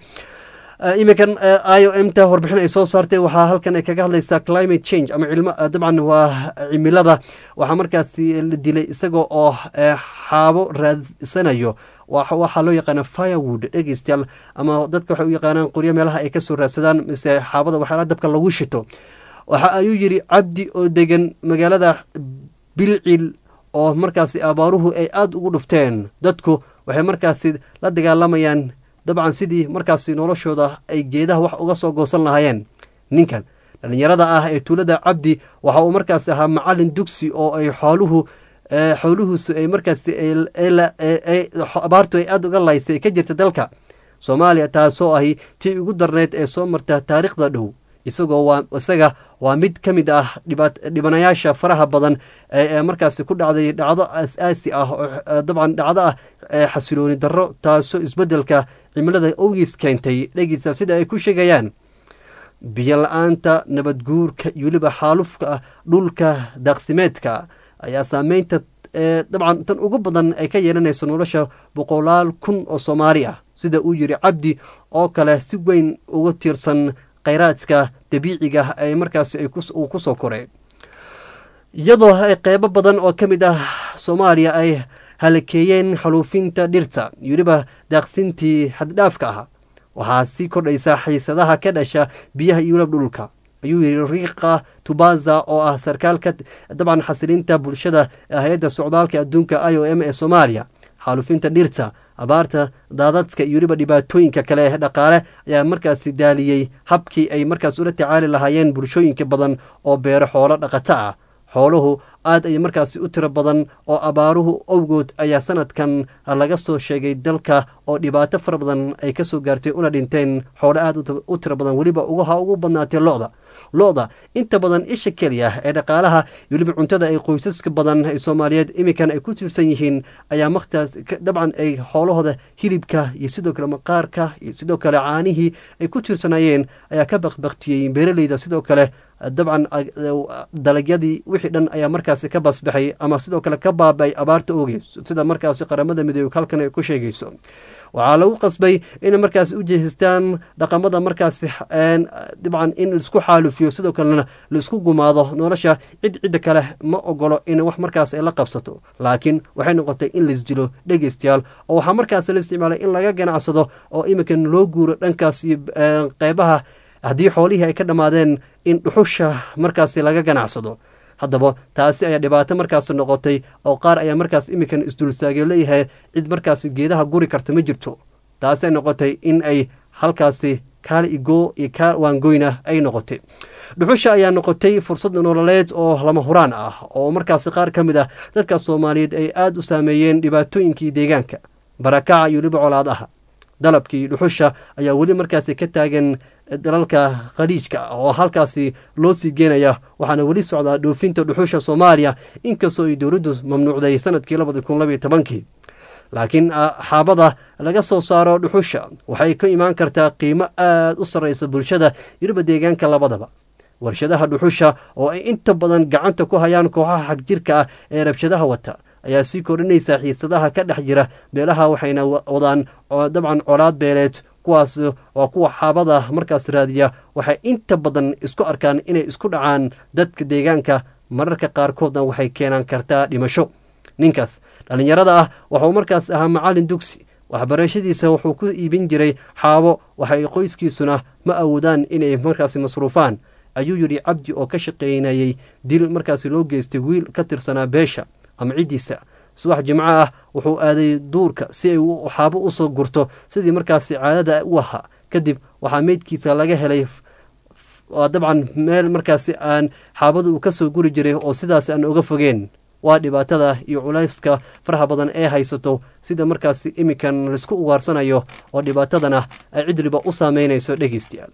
iminkan i o m ta warbixin ay soo saartay waxaa halkan ay kaga hadlaysaa climate change ama cilmo dabcan waa cimilada waxaa markaasi la dilay isaga oo xaabo raadsanayo waxaa loo yaqaana firewood dhegeystayaal ama dadka waxay u yaqaanaan qoryo meelaha ay kasoo raadsadaan mise xaabada waxyaala dabka lagu shito waxa ayuu yiri cabdi oo degan magaalada bilcil oo markaasi abaaruhu ay aada ugu dhufteen dadku waxay markaasi la dagaalamayaan dabcan sidii markaasi noloshooda ay geedaha wax uga soo goosan lahaayeen ninkan dhalinyarada ah ee tuulada cabdi waxa uu markaasi ahaa macalin dugsi oo ay xooluhu xooluhuusu ay markaasi abaartu ay aada uga laysay ka jirta dalka soomaaliya taasoo ahi tii ugu darneyd ee soo marta taariikhda dhow isagoo waa isaga waa mid ka mid ah dhibanayaasha faraha badan ee markaasi ku dhacday dhacdo asaasi ah oo dabcan dhacdo ah xasilooni darro taasoo isbeddelka cimilada owgiis keentay dhegeysa sida ay ku sheegayaan biyo la-aanta nabadguurka iyo weliba xaalufka dhulka daaqsimeedka ayaa saameynta dabcan tan ugu badan ay ka yeelanayso nolosha boqolaal kun oo soomaali ah sida uu yiri cabdi oo kale si weyn uga tiirsan kheyraadka dabiiciga ay markaasi uu ku soo koray iyadoo ay qeybo badan oo ka mid ah soomaaliya ay halakeeyeen xaluufinta dhirta iyo weliba daaqsintii xaddhaafka ah waxaa sii kordhaysa xiisadaha ka dhasha biyaha iyo weliba dhulka ayuu yiri riiqa tubaza oo ah sarkaalka dabcan xasilinta bulshada hay-adda socdaalka adduunka i o m ee soomaaliya xaalufinta dhirta abaarta daadadka iyo weliba dhibaatooyinka kale ee dhaqaale ayaa markaasi daaliyey habkii ay markaas ula tacaali lahaayeen bulshooyinka badan oo beero xoolo dhaqato ah xooluhu aad ay markaasi u tiro badan oo abaaruhu owgood ayaa sanadkan laga soo sheegay dalka oo dhibaato fara badan ay ka soo gaartay una dhinteen xoolo aad u tiro badan weliba ugaha ugu badnaatay lo-da lo-da inta badan isha keliya ee dhaqaalaha iyo weliba cuntada ay qoysaska badan ee soomaaliyeed iminkan ay ku tiirsan yihiin ayaa martaas dabcan ay xoolahooda hilibka iyo sidoo kale maqaarka iyo sidoo kale caanihii ay ku tiirsanayeen ayaa ka bakbaktiyey beeraleyda sidoo kale dabcan dalagyadii wixii dhan ayaa markaasi ka basbaxay ama sidoo kale ka baabay abaarta ogeys sida markaasi qaramada midoobe halkan ay ku sheegayso waxaa lagu qasbay inay markaasi u jeestaan dhaqamada markaasi dabcan in laisku xaalufiyo sidoo kalena laisku gumaado nolosha cid cidda kale ma ogolo in wax markaas ay la qabsato laakiin waxay noqotay in laisdilo dhegeystayaal oo waxaa markaasi la isticmaalay in laga ganacsado oo iminkan loo guuro dhankaas iyo qeybaha haddii xoolihii ay ka dhammaadeen in dhuxusha markaasi laga ganacsado haddaba taasi ayaa dhibaato markaas noqotay oo qaar ayaa markaas iminkan isdulsaagay leeyahay cid markaas geedaha guri karta ma jirto taasi ay noqotay in ay halkaasi kaal igoo iyo kaal waangoyna ay noqotay dhuxusha ayaa noqotay fursad nololeed oo lama huraan ah oo markaasi qaar ka mid ah dadka soomaaliyeed ay aada u saameeyeen dhibaatooyinkii deegaanka barakaca iyo weliba colaadaha dalabkii dhuxusha ayaa weli markaasi ka taagan dalalka khaliijka oo halkaasi loo sii geenaya waxaana weli socdaa dhoofinta dhuxusha soomaaliya inkastoo ay dowladdu mamnuucday sanadkii labadi kun labaiyo tobankii laakiin xaabada laga soo saaro dhuxusha waxay ka imaan kartaa qiimo aada u sarreysa bulshada yiriba deegaanka labadaba warshadaha dhuxusha oo ay inta badan gacanta ku hayaan kooxaha xagjirka ah ee rabshadaha wata ayaa sii kordhinaysa xiisadaha ka dhex jira beelaha waxayna wadaan dabcan colaad beeleed kuwaas waa kuwa xaabada markaas raadiya waxay inta badan isku arkaan inay isku dhacaan dadka deegaanka mararka qaarkoodna waxay keenaan kartaa dhimasho ninkaas dhallinyarada ah wuxuu markaas ahaa macallin dugsi waxbarashadiisa wuxuu ku iibin jiray xaabo waxay qoyskiisuna ma awoodaan inay markaasi masruufaan ayuu yidhi cabdi oo ka shaqaynayey dil markaasi loo geystay wiil ka tirsanaa beesha ama ciddiisa subax jimco ah wuxuu aaday duurka si ay xaabo usoo gurto sidii markaasi caadada u ahaa kadib waxaa meydkiisa laga helay dabcan meel markaasi aan xaabada uu kasoo guri jiray oo sidaas aan oga fogeen waa dhibaatada iyo culayska faraha badan ee haysato sida markaasi iminkan laisku ugaarsanayo oo dhibaatadana ay cidliba u saameynayso dhegeystayaal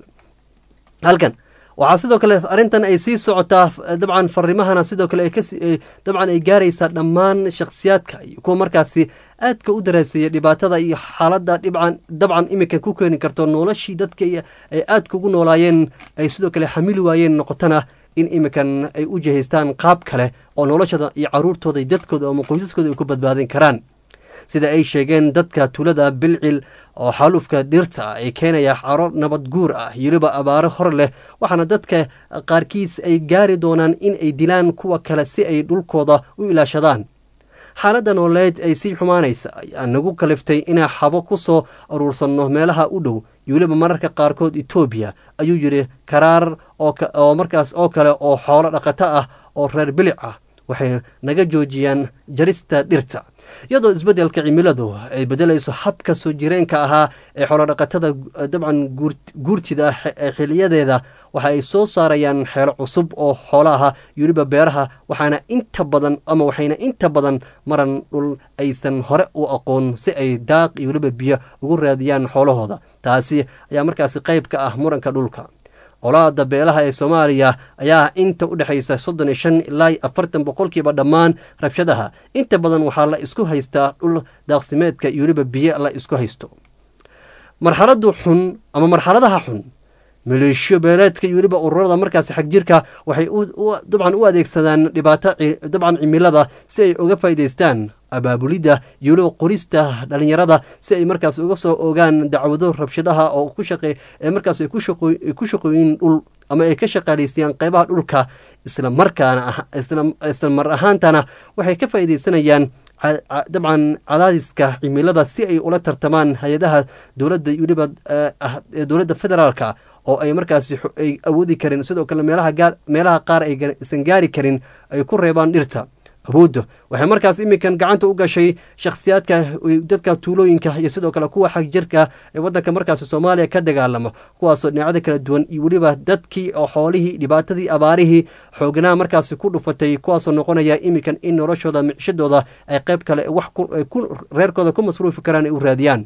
halkan waxaa sidoo kale arrintan ay sii socotaa dabcan farimahana sidoo kale dabcan ay gaaraysaa dhammaan shakhsiyaadka iyo kuwa markaasi aadka u daraaseeya dhibaatada iyo xaaladda dhibcan dabcan iminka ku keeni karto noloshii dadka ay aadka ugu noolaayeen ay sidoo kale xamili waayeen noqotana in iminkan ay u jihaystaan qaab kale oo noloshada iyo caruurtooda iyo dadkooda ama qoysaskooda ay ku badbaadin karaan sida ay sheegeen dadka tuulada bilcil oo xaalufka dhirta ay keenaya caro nabad guur ah yeliba abaaro hor leh waxaana dadka qaarkiis ay gaari doonaan in ay dilaan kuwa kale si ay dhulkooda u ilaashadaan xaaladda nooleed ay sii xumaanaysa ayaa nagu kaliftay inaa xabo ku soo aruursanno meelaha u dhow iyo weliba mararka qaarkood etoobiya ayuu yidhi karaar oo markaas oo kale oo xoolo dhaqato ah oo reer bilic ah waxay naga joojiyaan jarista dhirta iyadoo isbeddelka cimiladu ay beddelayso habka soo jireenka ahaa ee xoolodhaqatada dabcan guurtida xiliyadeeda waxa ay soo saarayaan xeelo cusub oo xoolaha yuriba beeraha waxaana inta badan ama waxayna inta badan maran dhul aysan hore u aqoon si ay daaq iyo weliba biyo ugu raadiyaan xoolahooda taasi ayaa markaasi qayb ka ah muranka dhulka colaada beelaha ee soomaaliya ayaa inta u dhexaysa soddon iyo shan ilaa afartan boqolkiiba dhammaan rabshadaha inta badan waxaa la isku haystaa dhul daaqsimeedka iyo weliba biyo la isku haysto marxaladu xun ama marxaladaha xun maleeshiyo beeleedka iyo weliba ururada markaasi xagjirka waxay dabcan u adeegsadaan dhibaato dabcan cimilada si ay uga faa'idaystaan abaabulidda iyo weliba qorista dhalinyarada si ay markaas uga soo ogaan dacwado rabshadaha oo ku shaqe ee markaas ay ku shaqooyin dhul ama ay ka shaqaalaysayaan qeybaha dhulka isla markaana isla mar ahaantana waxay ka faa'iidaysanayaan dabcan cadaadiska cimilada si ay ula tartamaan hay-adaha dowladda iyo weliba dowladda federaalka oo ay markaasi ay awoodi karin sidoo kale meelaha gaar meelaha qaar aysan gaari karin ay ku reebaan dhirta awoodda waxay markaas iminkan gacanta u gashay shakhsiyaadka dadka tuulooyinka iyo sidoo kale kuwa xagjirka ee waddanka markaasi soomaaliya ka dagaalama kuwaasoo dhinacyada kala duwan iyo weliba dadkii oo xoolihii dhibaatadii abaarihii xooganaha markaasi ku dhufatay kuwaasoo noqonaya iminkan in noloshooda micshadooda ay qayb kale wax reerkooda ku masruufi karaan ay u raadiyaan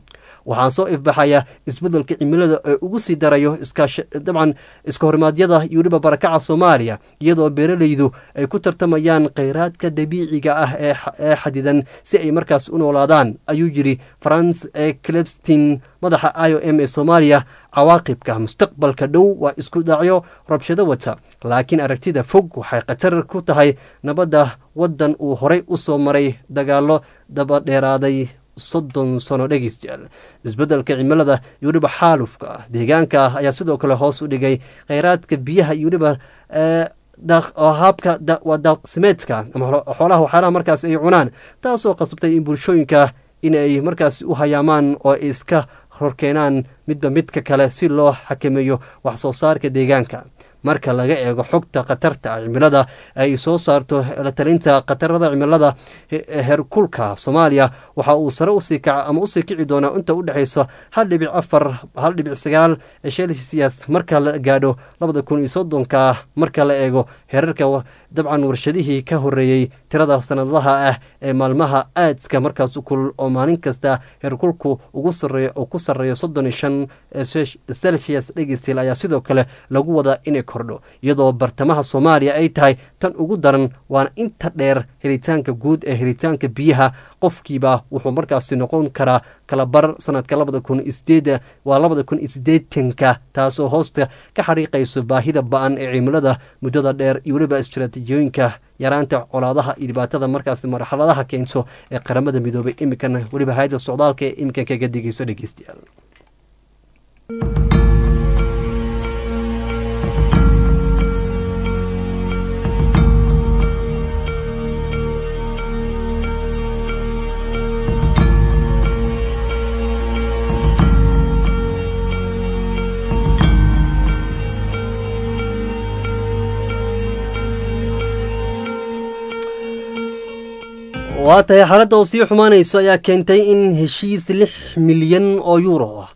waxaan soo ifbaxaya isbeddelka cimilada ee ugu sii darayo dabcan iska horimaadyada iyo weliba barakaca soomaaliya iyadoo beeralaydu ay ku tartamayaan kheyraadka dabiiciga ah ee xadidan si ay markaas u noolaadaan ayuu yidhi france clebstin madaxa i o m ee soomaaliya cawaaqibka mustaqbalka dhow waa isku dhacyo rabshado wata laakiin aragtida fog waxay khatar ku tahay nabadda waddan uu horey u soo maray dagaallo dabadheeraaday soddon sano dhegeystayaal isbeddelka cimilada iyo weliba xaalufka ah deegaanka ah ayaa sidoo kale hoos u dhigay kheyraadka biyaha iyo weliba haabka waa daaqsimeedka ama xoolaha waxyaalaha markaas ay cunaan taasoo qasabtay in bulshooyinka in ay markaas u hayaamaan oo ay iska horkeenaan midba midka kale si loo xakameeyo wax soo saarka deegaanka marka laga eego xogta khatarta cimilada ay soo saarto la talinta khatarada cimilada herkulka soomaaliya waxa uu sare usii kaca ama usii kici doonaa inta u dhexayso hal dhibic afar hal dhibic sagaal celsius marka la gaadho labada kun iyo soddonka marka la eego heerarka dabcan warshadihii ka horeeyey tirada sanadlaha ah ee maalmaha aadska markaas kulul oo maalin kasta heerkulku ugu sareeyo oo ku sarreeyo soddon iyo shan celsius dhegeystiil ayaa sidoo kale lagu wadaa inay kordho iyadoo bartamaha soomaaliya ay tahay tan ugu daran waana inta dheer helitaanka guud ee helitaanka biyaha qofkiiba wuxuu markaasi noqon karaa kalabar sanadka labada kun isideed waa labada kun iyo sideetanka taasoo hoosta ka xariiqayso baahida ba-an ee cimilada muddada dheer iyo weliba istaraatiijiyooyinka yaraanta colaadaha iyo dhibaatada markaasi marxaladaha keento ee qaramada midoobay imikan weliba hay-adda socdaalka ee imikan kaga digayso dhegeystayaal waa tahay xaaladda oo sii xumaanayso ayaa keentay in heshiis lix milyan oo yuuro ah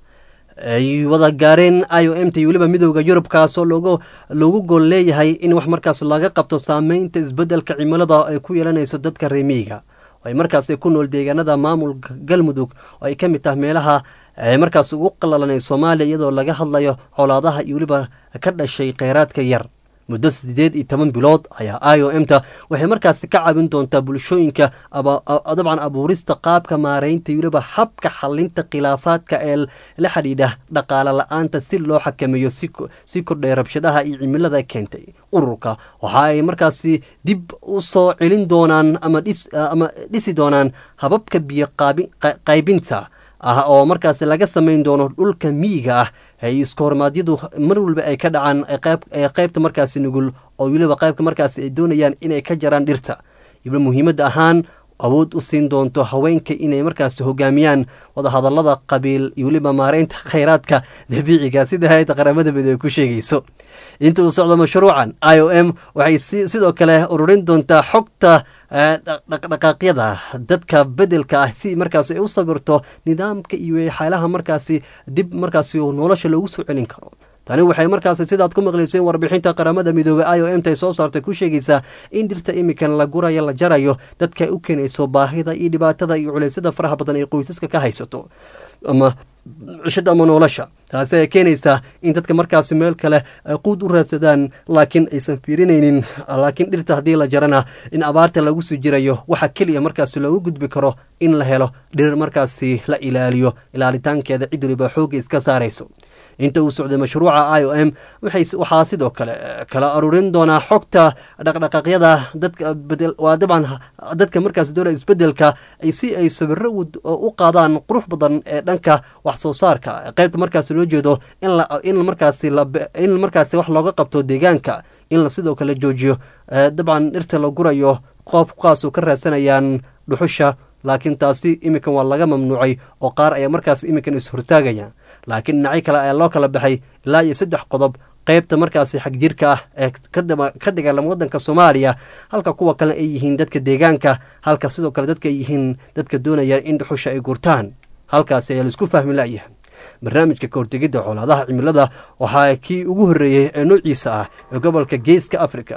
ay wada gaareen i o m t weliba midooda yurub kaasoo loogu loogu gool leeyahay in wax markaas laga qabto saameynta isbeddelka cimilada ay ku yeelanayso dadka reemiyiga ay markaas ku nool deegaanada maamulka galmudug oo ay ka mid tahay meelaha markaas ugu qalalanay soomaaliya iyadoo laga hadlayo colaadaha iyo weliba ka dhashay kheyraadka yar muddo sideed iyo toban bilood ayaa i o m ta waxay markaasi ka caawin doontaa bulshooyinka dabcan abuurista qaabka maareynta weliba habka xalinta khilaafaadka ee la xidhiidha dhaqaale la-aanta si loo xakameeyo si kordhay rabshadaha iyo cimilada keentay ururka waxa ay markaasi dib u soo celin doonaan ama dhisi doonaan hababka biyo qaybinta ah oo markaasi laga samayn doono dhulka miyiga ah ay iska hormaadyadu mar walba ay ka dhacaan qaybta markaasi nugul oo weliba qaybka markaasi ay doonayaan inay ka jaraan dhirta iba muhiimadda ahaan awood u siin doonto haweenka inay markaasi hogaamiyaan wadahadalada qabiil iyo weliba maareynta kheyraadka dabiiciga sida hay-adda qaramada midoobey ku sheegayso inta uu socdo mashruucan i o m waxay sidoo kale ururin doontaa xogta dhaqdhaqaaqyada dadka bedelka ah si markaas ay u sabirto nidaamka iyo xaalaha markaasi dib markaasi nolosha loogu soo celin karo tani waxay markaasi sidaad ku maqlayseen warbixinta qaramada midoobey i o m ta soo saartay ku sheegaysaa in dhirta imikan la gurayo la jarayo dadka ay u keenayso baahida iyo dhibaatada iyo culeysyada faraha badan ee qoysaska ka haysato ama cishada ama nolosha taasi ay keenaysaa in dadka markaasi meel kale quud u raadsadaan laakiin aysan fiirinaynin laakiin dhirta haddii la jarana in abaarta lagu sii jirayo waxa keliya markaasi loogu gudbi karo in la helo dhir markaasi la ilaaliyo ilaalitaankeeda cid waliba xoogga iska saarayso inta uu socday mashruuca i o m waxaa sidoo kale kala aruurin doonaa xogta dhaqdhaqaaqyada dadka waa dabcan dadka markaas doona isbedelka si ay sawiro u qaadaan qurux badan ee dhanka wax soo saarka qaybta markaas loo jeedo in markaasi in markaasi wax looga qabto deegaanka in la sidoo kale joojiyo dabcan dhirta la gurayo qofkaasu ka raadsanayaan dhuxusha laakiin taasi iminkan waa laga mamnuucay oo qaar ayaa markaas iminkan is-hortaagaya laakiin dhinacyo kale ayaa loo kala baxay ilaa iyo saddex qodob qaybta markaasi xagjirka ah ee ka dagaalama waddanka soomaaliya halka kuwa kale ay yihiin dadka deegaanka halka sidoo kale dadka ay yihiin dadka doonayaan in dhuxusha ay gurtaan halkaasi ayaa laisku fahmi la'yahay barnaamijka kahortegidda colaadaha cimilada waxaa kii ugu horreeyey ee noociisa ah ee gobolka geeska africa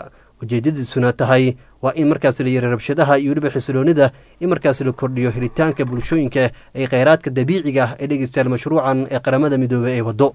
ujeedadiisuna tahay waa in markaas la yara rabshadaha iyo weliba xisiloonida in markaas la kordhiyo helitaanka bulshooyinka ee kheyraadka dabiiciga ah ee dhegeystayaal mashruucan ee qaramada midoobey ee waddo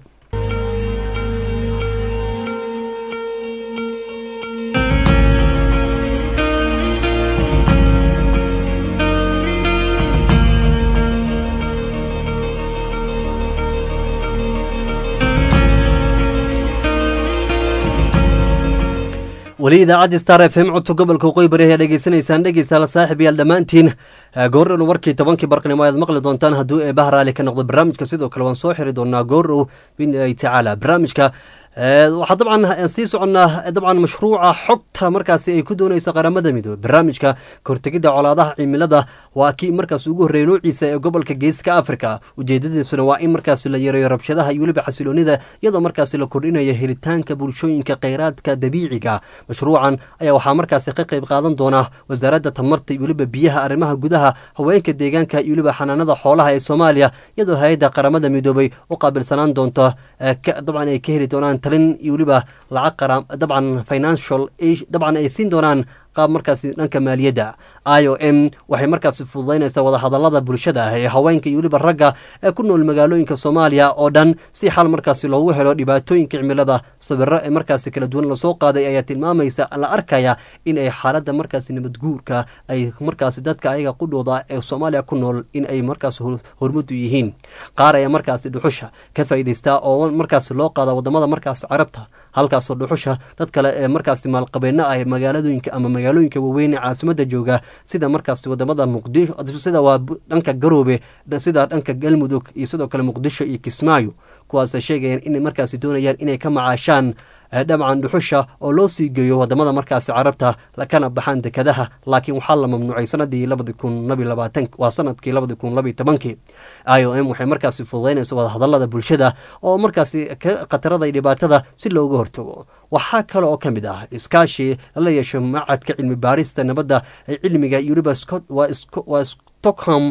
weli idaacadda star f m codka gobolka waqooyi bari ayaa dhegeysanaysaan dhegeystayaal saaxib yaal dhammaantiin goordhow warkii tobankii barqnimo ayaad maqli doontaan hadduu eebaha raali ka noqdo barnaamijka sidoo kale waan soo xiri doonaa goordhow biidnillahi tacaala barnaamijka waxaa dabcan sii soconnaa dabcan mashruuca xogta markaasi ay ku dooneyso qaramada midoobe barnaamijka kahortegidda colaadaha cimilada waa kii markaas ugu horreeyay noociisa ee gobolka geeska africa ujeedadiisuna waa in markaasi la yareeyo rabshadaha iyo weliba xasiloonida iyadoo markaasi la kordhinayo helitaanka bulshooyinka kheyraadka dabiiciga mashruucan ayaa waxaa markaasi ka qayb qaadan doona wasaaradda tamarta iyo weliba biyaha arrimaha gudaha haweenka deegaanka iyo weliba xanaanada xoolaha ee soomaaliya iyadoo hay-adda qaramada midoobey u qaabilsanaan doonto dabcan ay ka heli doonaan talin iyo weliba lacag qara dabcan financial dabcan ay siin doonaan qaab markaasi dhanka maaliyadda i o m waxay markaasi fududaynaysaa wadahadalada bulshada ee haweenka iyo weliba ragga ee ku nool magaalooyinka soomaaliya oo dhan si xal markaasi loogu helo dhibaatooyinka cimilada sawiro ee markaasi kala duwan lasoo qaaday ayaa tilmaamaysa la arkaya in ay xaaladda markaasi nabadguurka ay markaasi dadka ayaga qudhooda ee soomaaliya ku nool in ay markaasi hormudu yihiin qaar ayaa markaasi dhuxusha ka faa'iidaystaa oo markaasi loo qaada wadamada markaasi carabta halkaasoo dhuxusha dad kale ee markaasi maalqabeeno ah magaaladooyinka ama magaalooyinka waaweyn ee caasimada jooga sida markaasi wadamada muqdisho sida waa dhanka garoobe sida dhanka galmudug iyo sidoo kale muqdisho iyo kismaayo kuwaasa sheegayaan inay markaasi doonayaan inay ka macaashaan dhabcan dhuxusha oo loo sii geeyo wadamada markaasi carabta kana baxaan dekadaha laakiin waxaa la mamnuucay sanadii labadi kun labi labaatan waa sanadkii labadi kun labiy tobankii i o m waxay markaasi fududaynaysa wadahadalada bulshada oo markaasi ka khatarada iyo dhibaatada si looga hortago waxaa kale oo ka mid ah iskaashi la yeesho macadka cilmi baarista nabadda ee cilmiga iyo weliba waa stockholm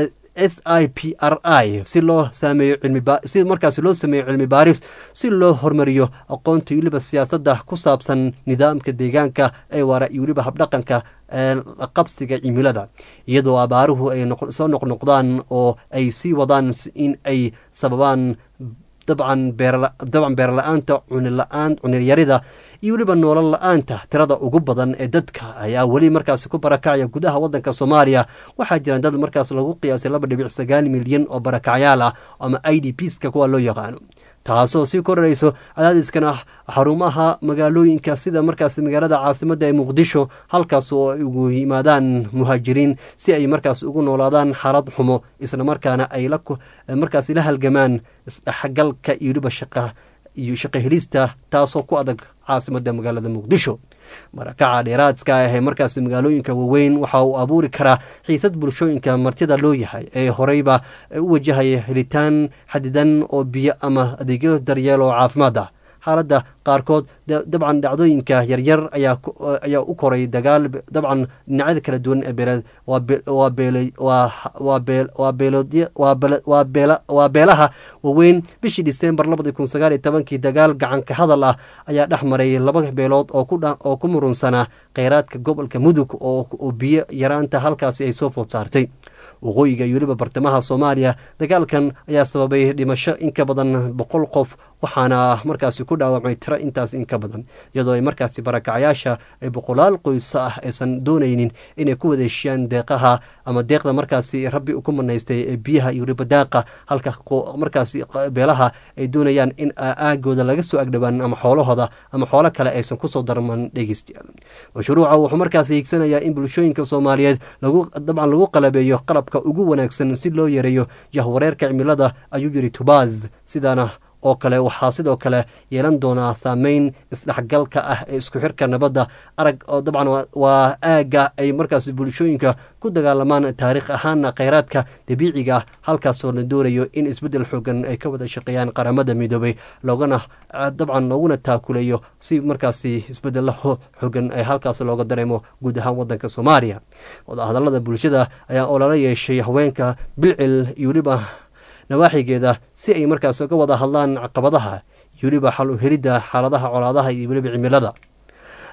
s i p r i si loo sameeyo si markaasi loo sameeyo cilmi baaris si loo hormariyo aqoonta iyo weliba siyaasadda ku saabsan nidaamka deegaanka ee waara iyo weliba habdhaqanka qabsiga cimilada iyadoo abaaruhu ay soo noqnoqdaan oo ay sii wadaan in ay sababaan dabcan dabcan beerla-aanta cunila-aan cunilyarida iyo weliba noolol la-aanta tirada ugu badan ee dadka ayaa weli markaasi ku barakacaya gudaha wadanka soomaaliya waxaa jiraan dad markaas lagu qiyaasay laba dhibic sagaal milyan oo barakacyaal ah ama i d pska kuwa loo yaqaano taasoo sii korarayso cadaadiskana xarumaha magaalooyinka sida markaas magaalada caasimada ee muqdisho halkaas oo ay ugu yimaadaan muhaajiriin si ay markaas ugu noolaadaan xaalad xumo islamarkaana ay markaas la halgamaan isdhexgalka iyo weliba shaqa iyo shaqo helista taasoo ku adag caasimada magaalada muqdisho marakaca dheeraadka ah ee markaasi magaalooyinka waaweyn waxa uu abuuri karaa xiisad bulshooyinka martida loo yahay ee horeyba u wajahaya helitaan xadidan oo biyo ama adeegyo daryeel oo caafimaad ah xaaladda qaarkood dabcan dhacdooyinka yaryar ayaa u koray dagaal dabcan dhinacyada kala duwan ee beeleed waa beelaha waaweyn bishii disembar labadi kun sagaal iyo tobankii dagaal gacanka hadal ah ayaa dhex maray laba beelood oo ku murunsanaa kheyraadka gobolka mudug oo biyo yaraanta halkaasi ay soo food saartay waqooyiga iyo weliba bartamaha soomaaliya dagaalkan ayaa sababay dhimasho in ka badan boqol qof waxaana markaasi ku dhaawacmay tiro intaas in ka badan iyadoo ay markaasi barakacyaasha ay boqolaal qoyso ah aysan doonaynin inay ku wadeeshiyaan deeqaha ama deeqda markaasi rabbi ku manaystay ee biyaha iyo weliba daaqa halka markaasi beelaha ay doonayaan in aagooda laga soo agdhowaan ama xoolahooda ama xoolo kale aysan kusoo darman dhegeystayaal mashruuca wuxuu markaasi hiigsanayaa in bulshooyinka soomaaliyeed lagu dabcan lagu qalabeeyo qalabka ugu wanaagsan si loo yareeyo jahwareerka cimilada ayuu yiri tubaaz sidaana oo kale waxaa sidoo kale yeelan doonaa saameyn isdhexgalka ah ee isku xirka nabadda arag oo dabcan waa aagga ay markaas bulshooyinka ku dagaalamaan taariikh ahaana kheyraadka dabiiciga ah halkaasoo la doonayo in isbeddel xoogan ay ka wada shaqeeyaan qaramada midoobay loogana dabcan looguna taakuleeyo si markaasi isbeddelo xoogan ay halkaas looga dareemo guud ahaan wadanka soomaaliya wadahadalada bulshada ayaa olala yeeshay haweenka bilcil iyo weliba nawaaxigeeda si ay markaas uga wada hadlaan caqabadaha iyo weliba xal u helidda xaaladaha colaadaha iyo weliba cimilada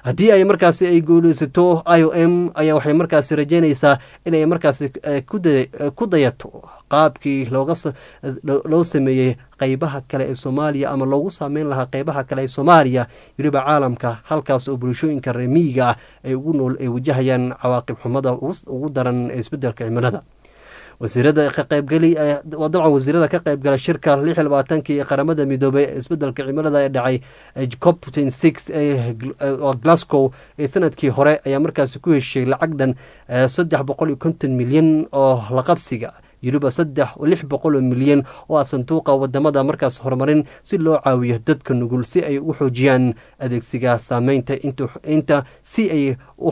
haddii ay markaasi ay guuleysato i o m ayaa waxay markaasi rajeynaysaa inay markaasi ku dayato qaabkii loo sameeyey qeybaha kale ee soomaaliya ama loogu saameyn lahaa qeybaha kale ee soomaaliya weliba caalamka halkaas oo bulshooyinka reemiyiga ah ay ugu nool ay wajahayaan cawaaqib xumada ugu daran ee isbedelka cimilada wasiirada ka qaybgeli dabcan wasiirada ka qaybgala shirka lix labaatankii qaramada midoobay ee isbedelka cimilada ee dhacay cop six ee glasgow ee sanadkii hore ayaa markaasi ku heshay lacag dhan saddex boqol iyo konton milyan oo la qabsiga weliba saddex lix boqol oo milyan oo ah sanduuqa wadamada markaas horumarin si loo caawiyo dadka nugul si ay u xoojiyaan adeegsiga saameynta inta si ay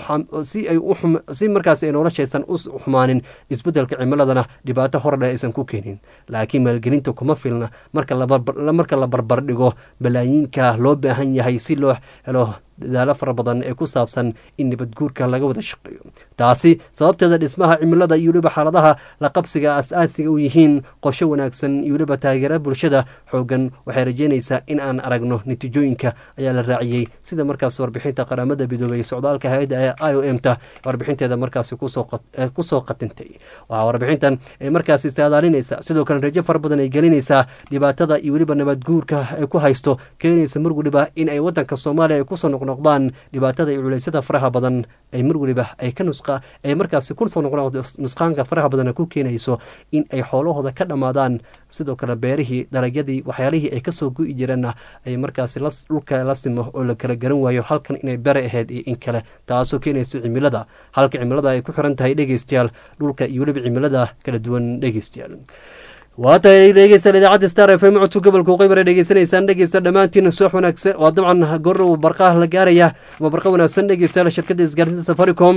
si markaas ay noloshaysan u xumaanin isbedelka cimiladana dhibaato hordhe aysan ku keenin laakiin maalgelinta kuma filna marka la barbardhigo balaayiinka loo baahan yahay si loo helo dadaalo fara badan ee ku saabsan in nabadguurka laga wada shaqeeyo taasi sababteeda dhismaha cimilada iyo weliba xaaladaha la qabsiga as-aasiga u yihiin qorsho wanaagsan iyo weliba taageera bulshada xoogan waxay rajeynaysaa in aan aragno natiijooyinka ayaa la raaciyey sida markaas warbixinta qaramada midoobey socdaalka hay-adda ee i o m ta warbixinteeda markaasi kusoo qatintay waxaa warbixintan ay markaasi saadaalinaysa sidoo kale rajo fara badan ay gelinaysaa dhibaatada iyo weliba nabadguurka ay ku haysto keenaysa mar weliba in ay wadanka soomaaliya ay kusoo noqnoqdaan dhibaatada iyo culeysyada faraha badan ay mar weliba ay ka nusqa ay markaasi kusoo noqnoqdo nusqaanka faraha badan ku keenayso in ay xoolahooda ka dhammaadaan sidoo kale beerihii dalagyadii waxyaalihii ay kasoo gu'i jireenna ay markaasi dhulka la simo oo la kala garan waayo halkan inay bere ahayd iyo in kale taasoo keenayso cimilada halka cimilada ay ku xiran tahay dhegeystayaal dhulka iyo weliba cimilada kala duwan dhegeystayaal waa tahay dhegeystaan idaacadda star f m codka gobolka qeybar ee dhegeysanaysaan dhegeysta dhammaantiin subax wanaagsan waa dabcan goor barqaha la gaaraya ama barqa wanaagsan dhegeystayaal shirkadda isgaarsiinta safaricom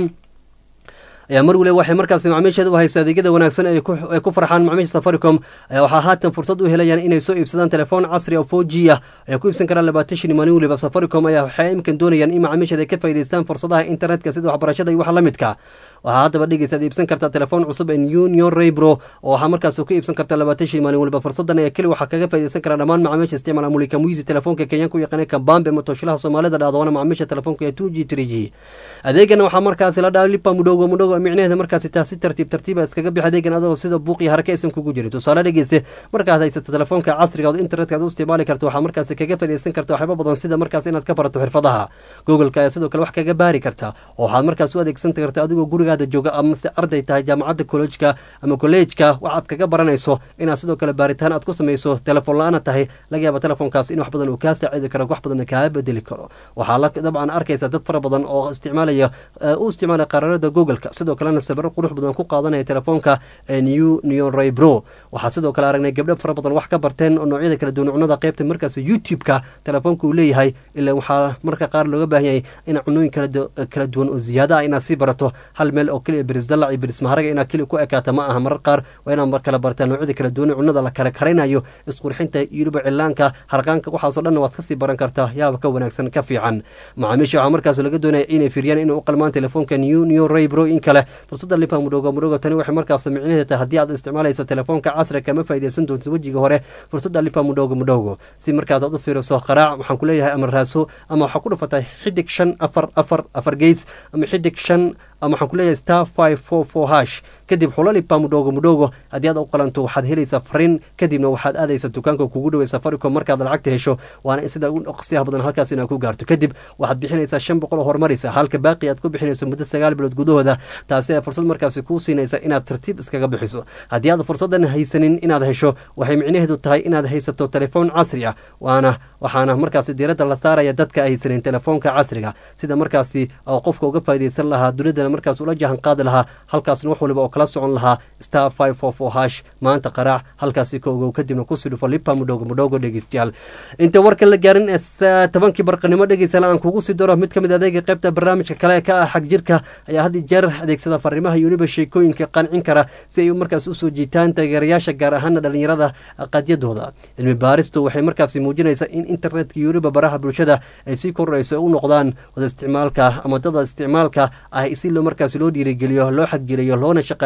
ayaa mar waliba waxay markaasi macmiisheeda u haysa adeegyada wanaagsan ay ku farxaan macmiisha safaricom ayaa waxaa haatan fursad u helayaan inay soo iibsadaan telefoon casri oo four g ah ay ku iibsan karaan labaatan shan maalin waliba safaricom ayaa waxay imkan doonayaan in macmiisheeda ay ka faa'idaystaan fursadaha internetka sida waxbarashada iyo wax la midka waxaa haddaba dhegeystaad iibsan kartaa telefoon cusub ee union raybro oo waxaa markaas ku iibsan kartaa labaatan shan maalin waliba fursadan ayaa keli waxaa kaga faa'iidaysan karaa dhammaan macaamiisha isticmaala mulika muisi telefoonka kenyaanka u yaqaana kambambe matoshilaha soomaalida dhahdoona macaamiisha telefoonka ee two g three g adeegana waxaa markaasi la dhaha lipa mudhogo mudhogo micnaheeda markaasi taasi tartiib tartiiba iskaga bix adeegan adoo sida buuq iyo haraka aysan kugu jirin tusaale dhegeyste markaad haysato telefoonka casriga oo internetka aad u isticmaali karto waxaa markaasi kaga faa'iidaysan karta waxyaaba badan sida markaas inaad ka barato xirfadaha googleka ayaa sidoo kale wax kaga baari karta oo waxaad markaas u adeegsan karta adigoo gurigaada jooga amase arday tahay jaamacadda kollegka ama kolleejka waxaad kaga baranayso inaad sidoo kale baaritaan aad ku samayso telefoon la-aana tahay laga yaaba telefoonkaas in wax badan uu kaa saacidi karo wax badanna kaa bedeli karo waxaa la dabcan arkaysa dad fara badan oo isticmaalaya u isticmaalaya qaraarada googleka sidoo kalena sabiro qurux badan ku qaadanaya telefoonka new neon ray bro waxaa sidoo kale aragnay gabdho fara badan wax ka barteen oo noocyada kala duwan cunada qaybta markaas youtube-ka telefoonka uu leeyahay ilaa waxaa marka qaar looga baahan yahay in cunooyin kala duwan oo ziyaada ah inaad sii barato hal meel oo keliya berisdalac iyo berismaharaga inaad keliya ku ekaata ma aha marar qaar waa inaad mar kale bartaa noocyada kala duwan cunada la kala karaynayo isqurxinta iyo weliba cilaanka harqaanka waxaasoo dhan waad kasii baran kartaa yaaba ka wanaagsan ka fiican macaamiisha waxaa markaas laga doonaya inay fiiriyaan inay u qalmaan telefoonka new new ray bro in kale fursada lipa mudhogo mudhogo tani waxay markaas micnaheeda tahay haddii aad isticmaalayso telefoonka casriga kama faa'iidaysan doonto wejiga hore fursada lipa mudhogo mudhogo si markaas aad u fiiriso qaraac waxaan ku leeyahay ama raaso ama waxaa ku dhufatay xidig shan afar afar afar geys ama xidig shan ama waxaan ku leeyahay star five four four hash kadib xulalipa mudhogo mudhogo haddii aad u qalanto waxaad helaysaa fariin kadibna waxaad aadaysa dukaanka kugu dhawey safaricom markaad lacagta hesho waana in sida ugu dhaqsiyaha badan halkaas inaad ku gaarto kadib waxaad bixinaysaa shan boqol oo horumaraysa halka baaqi aad ku bixinayso muddo sagaal bilood gudahooda taasi ay fursad markaasi kuu siinaysa inaad tartiib iskaga bixiso haddii aad fursadan haysanin inaad hesho waxay micnaheedu tahay inaad haysato telefoon casri ah waana waxaana markaasi diiradda la saaraya dadka haysanin telefoonka casriga sida markaasi oo qofka uga faa'iidaysan lahaa dunidana markaas ula jahan qaadi lahaa halkaasna wax waliba oo kala socon lahaa star five four four hash maanta qaraac halkaasi ka ogow kadibna kusii dhufo lipa mudhogo mudhogo dhegeystayaal inta warka la gaarin ee tobankii barqanimo dhegeystayaal aan kugu sii daro mid ka mid adeega qaybta barnaamijka kale ka ah xag jirka ayaa had jeer adeegsada fariimaha iyo weliba sheekooyinka qancin kara si ay markaas usoo jiitaan taageerayaasha gaar ahaana dhalinyarada qadyadooda cilmi baaristu waxay markaasi muujinaysaa in internetka iyo weliba baraha bulshada ay sii korayso u noqdaan wada isticmaalka ama dada isticmaalka ah si markaas loo dhiirigeliyo loo xagjiriyo loona shaqa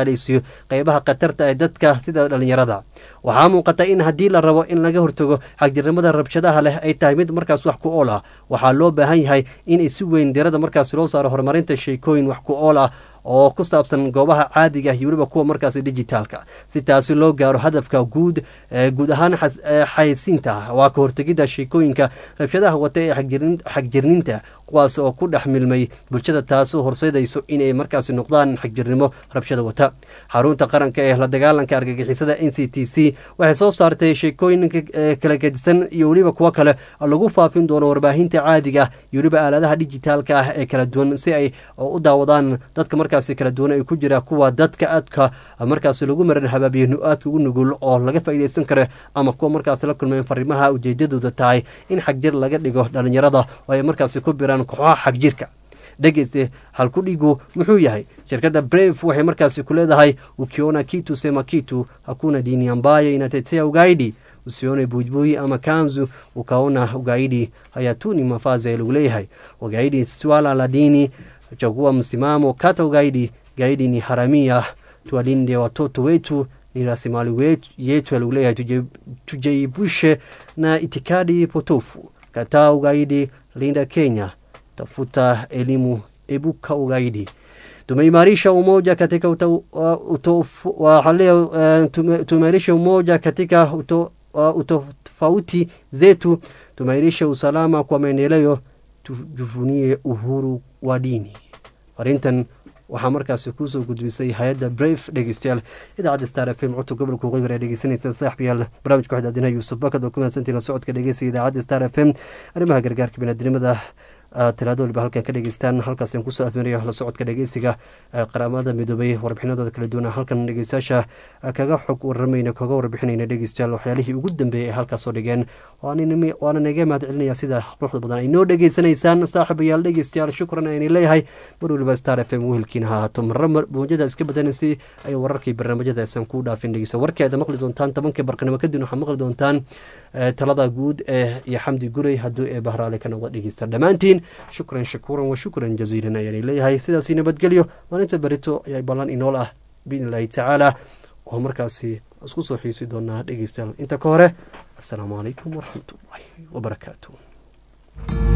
shaqaaleysiiyo qeybaha khatarta ee dadka sida dhalinyarada waxaa muuqata in haddii la rabo in laga hortago xagjirnimada rabshadaha leh ay tahay mid markaas wax ku ool ah waxaa loo baahan yahay in si weyn dirada markaas loo saaro horumarinta sheekooyin wax ku ool ah oo ku saabsan goobaha caadiga iyo weliba kuwa markaas digitaalka si taasi loo gaaro hadafka guud guud ahaan xaysiinta waa ka hortegidda sheekooyinka rabshadaha wata ee xagjirninta kuwaas oo ku dhex milmay bulshada taasoo horseedayso inay markaas noqdaan xagjirnimo rabshada wata xarunta qaranka ee la dagaalanka argagixisada n c t c waxay soo saartay sheekooyinka kala gedisan iyo weliba kuwo kale lagu faafin doono warbaahinta caadiga iyo weliba aaladaha dijitaalka ah ee kala duwan si ay u daawadaan dadka markaasi kala duwan ay ku jira kuwa dadka aadka markaas lagu maran habaabiyo aadka ugu nugul oo laga faa'iidaysan karo ama kuwa markaas la kulmeen fariimaha ujeedadooda tahay in xagjir laga dhigo dhalinyarada oo ay markaasi ku biraan kooxaha xagjirka dhegeyste halkudhigu muxuu yahay shirkadda brave waxay markaasi ku leedahay ukiona kitu sema kitu hakuna dini ambayo inatetea ugaidi usione buibui ama kanzu ukaona ugaidi hayatuni mafazi ya lagu leeyahay ugaidi swala la dini chagua msimamo kata ugaidi gaidi ni haramia tuwalinde watoto wetu ni rasilimali yetu lagu leeyahay tujaibushe na itikadi potofu kataa ugaidi linda kenya tafuta elimu ebuka ugaidi tumeimarisha umoja katika tumeimarisha umoja katika utofauti zetu tumeimarisha usalama kwa maendeleo tujivunie uhuru wa dini arintan waxaa markaasi kuusoo gudbisay hay-adda brave dhegeystayaal idaacadda star f m codka gobolka waqooyi aad dhegeysanaysa saaxibayaal barnaamijka waxaad aadinaha yuusuf bakad oo ku mahadsantiin la socodka dhegeysiga idaacadda star f m arrimaha gargaarka binaadinimada talaado waliba halkan ka dhegeystaan halkaasaan kusoo afmariya la socodka dhegeysiga qaramada midoobay warbixinadooda kala duwan halkan dhegeystayaasha kaga xog waramayna kaga warbixinayna dhegeystayaal waxyaalihii ugu dambeeyay ee halkaasoo dhigeen waana naga mahad celinaya sida quruxda badan ay noo dhegeysanaysaan saaxiibayaal dhegeystayaal shukran ayni leeyahay mar waliba star f m wehelkiina ha ahaato marra mawjada iska badanaysa ay wararkii barnaamijyada aysan ku dhaafin dhegeysta warkii aad maqli doontaan tobankii barqanimo kadib waxaad maqli doontaan talada guud ee iyo xamdi guray hadduu ee bahraale ka noqda dhegeysta dhammaantiin shukran shakuuran wa shukran jaziilan ayaanay leeyahay sidaasi nabadgelyo maalinta berito ayaa ballan inool ah biidn illaahi tacaala oo markaasi isku soo xiisi doonaa dhegeystayaal inta ka hore assalaamu calaykum waraxmatullaahi wabarakaatu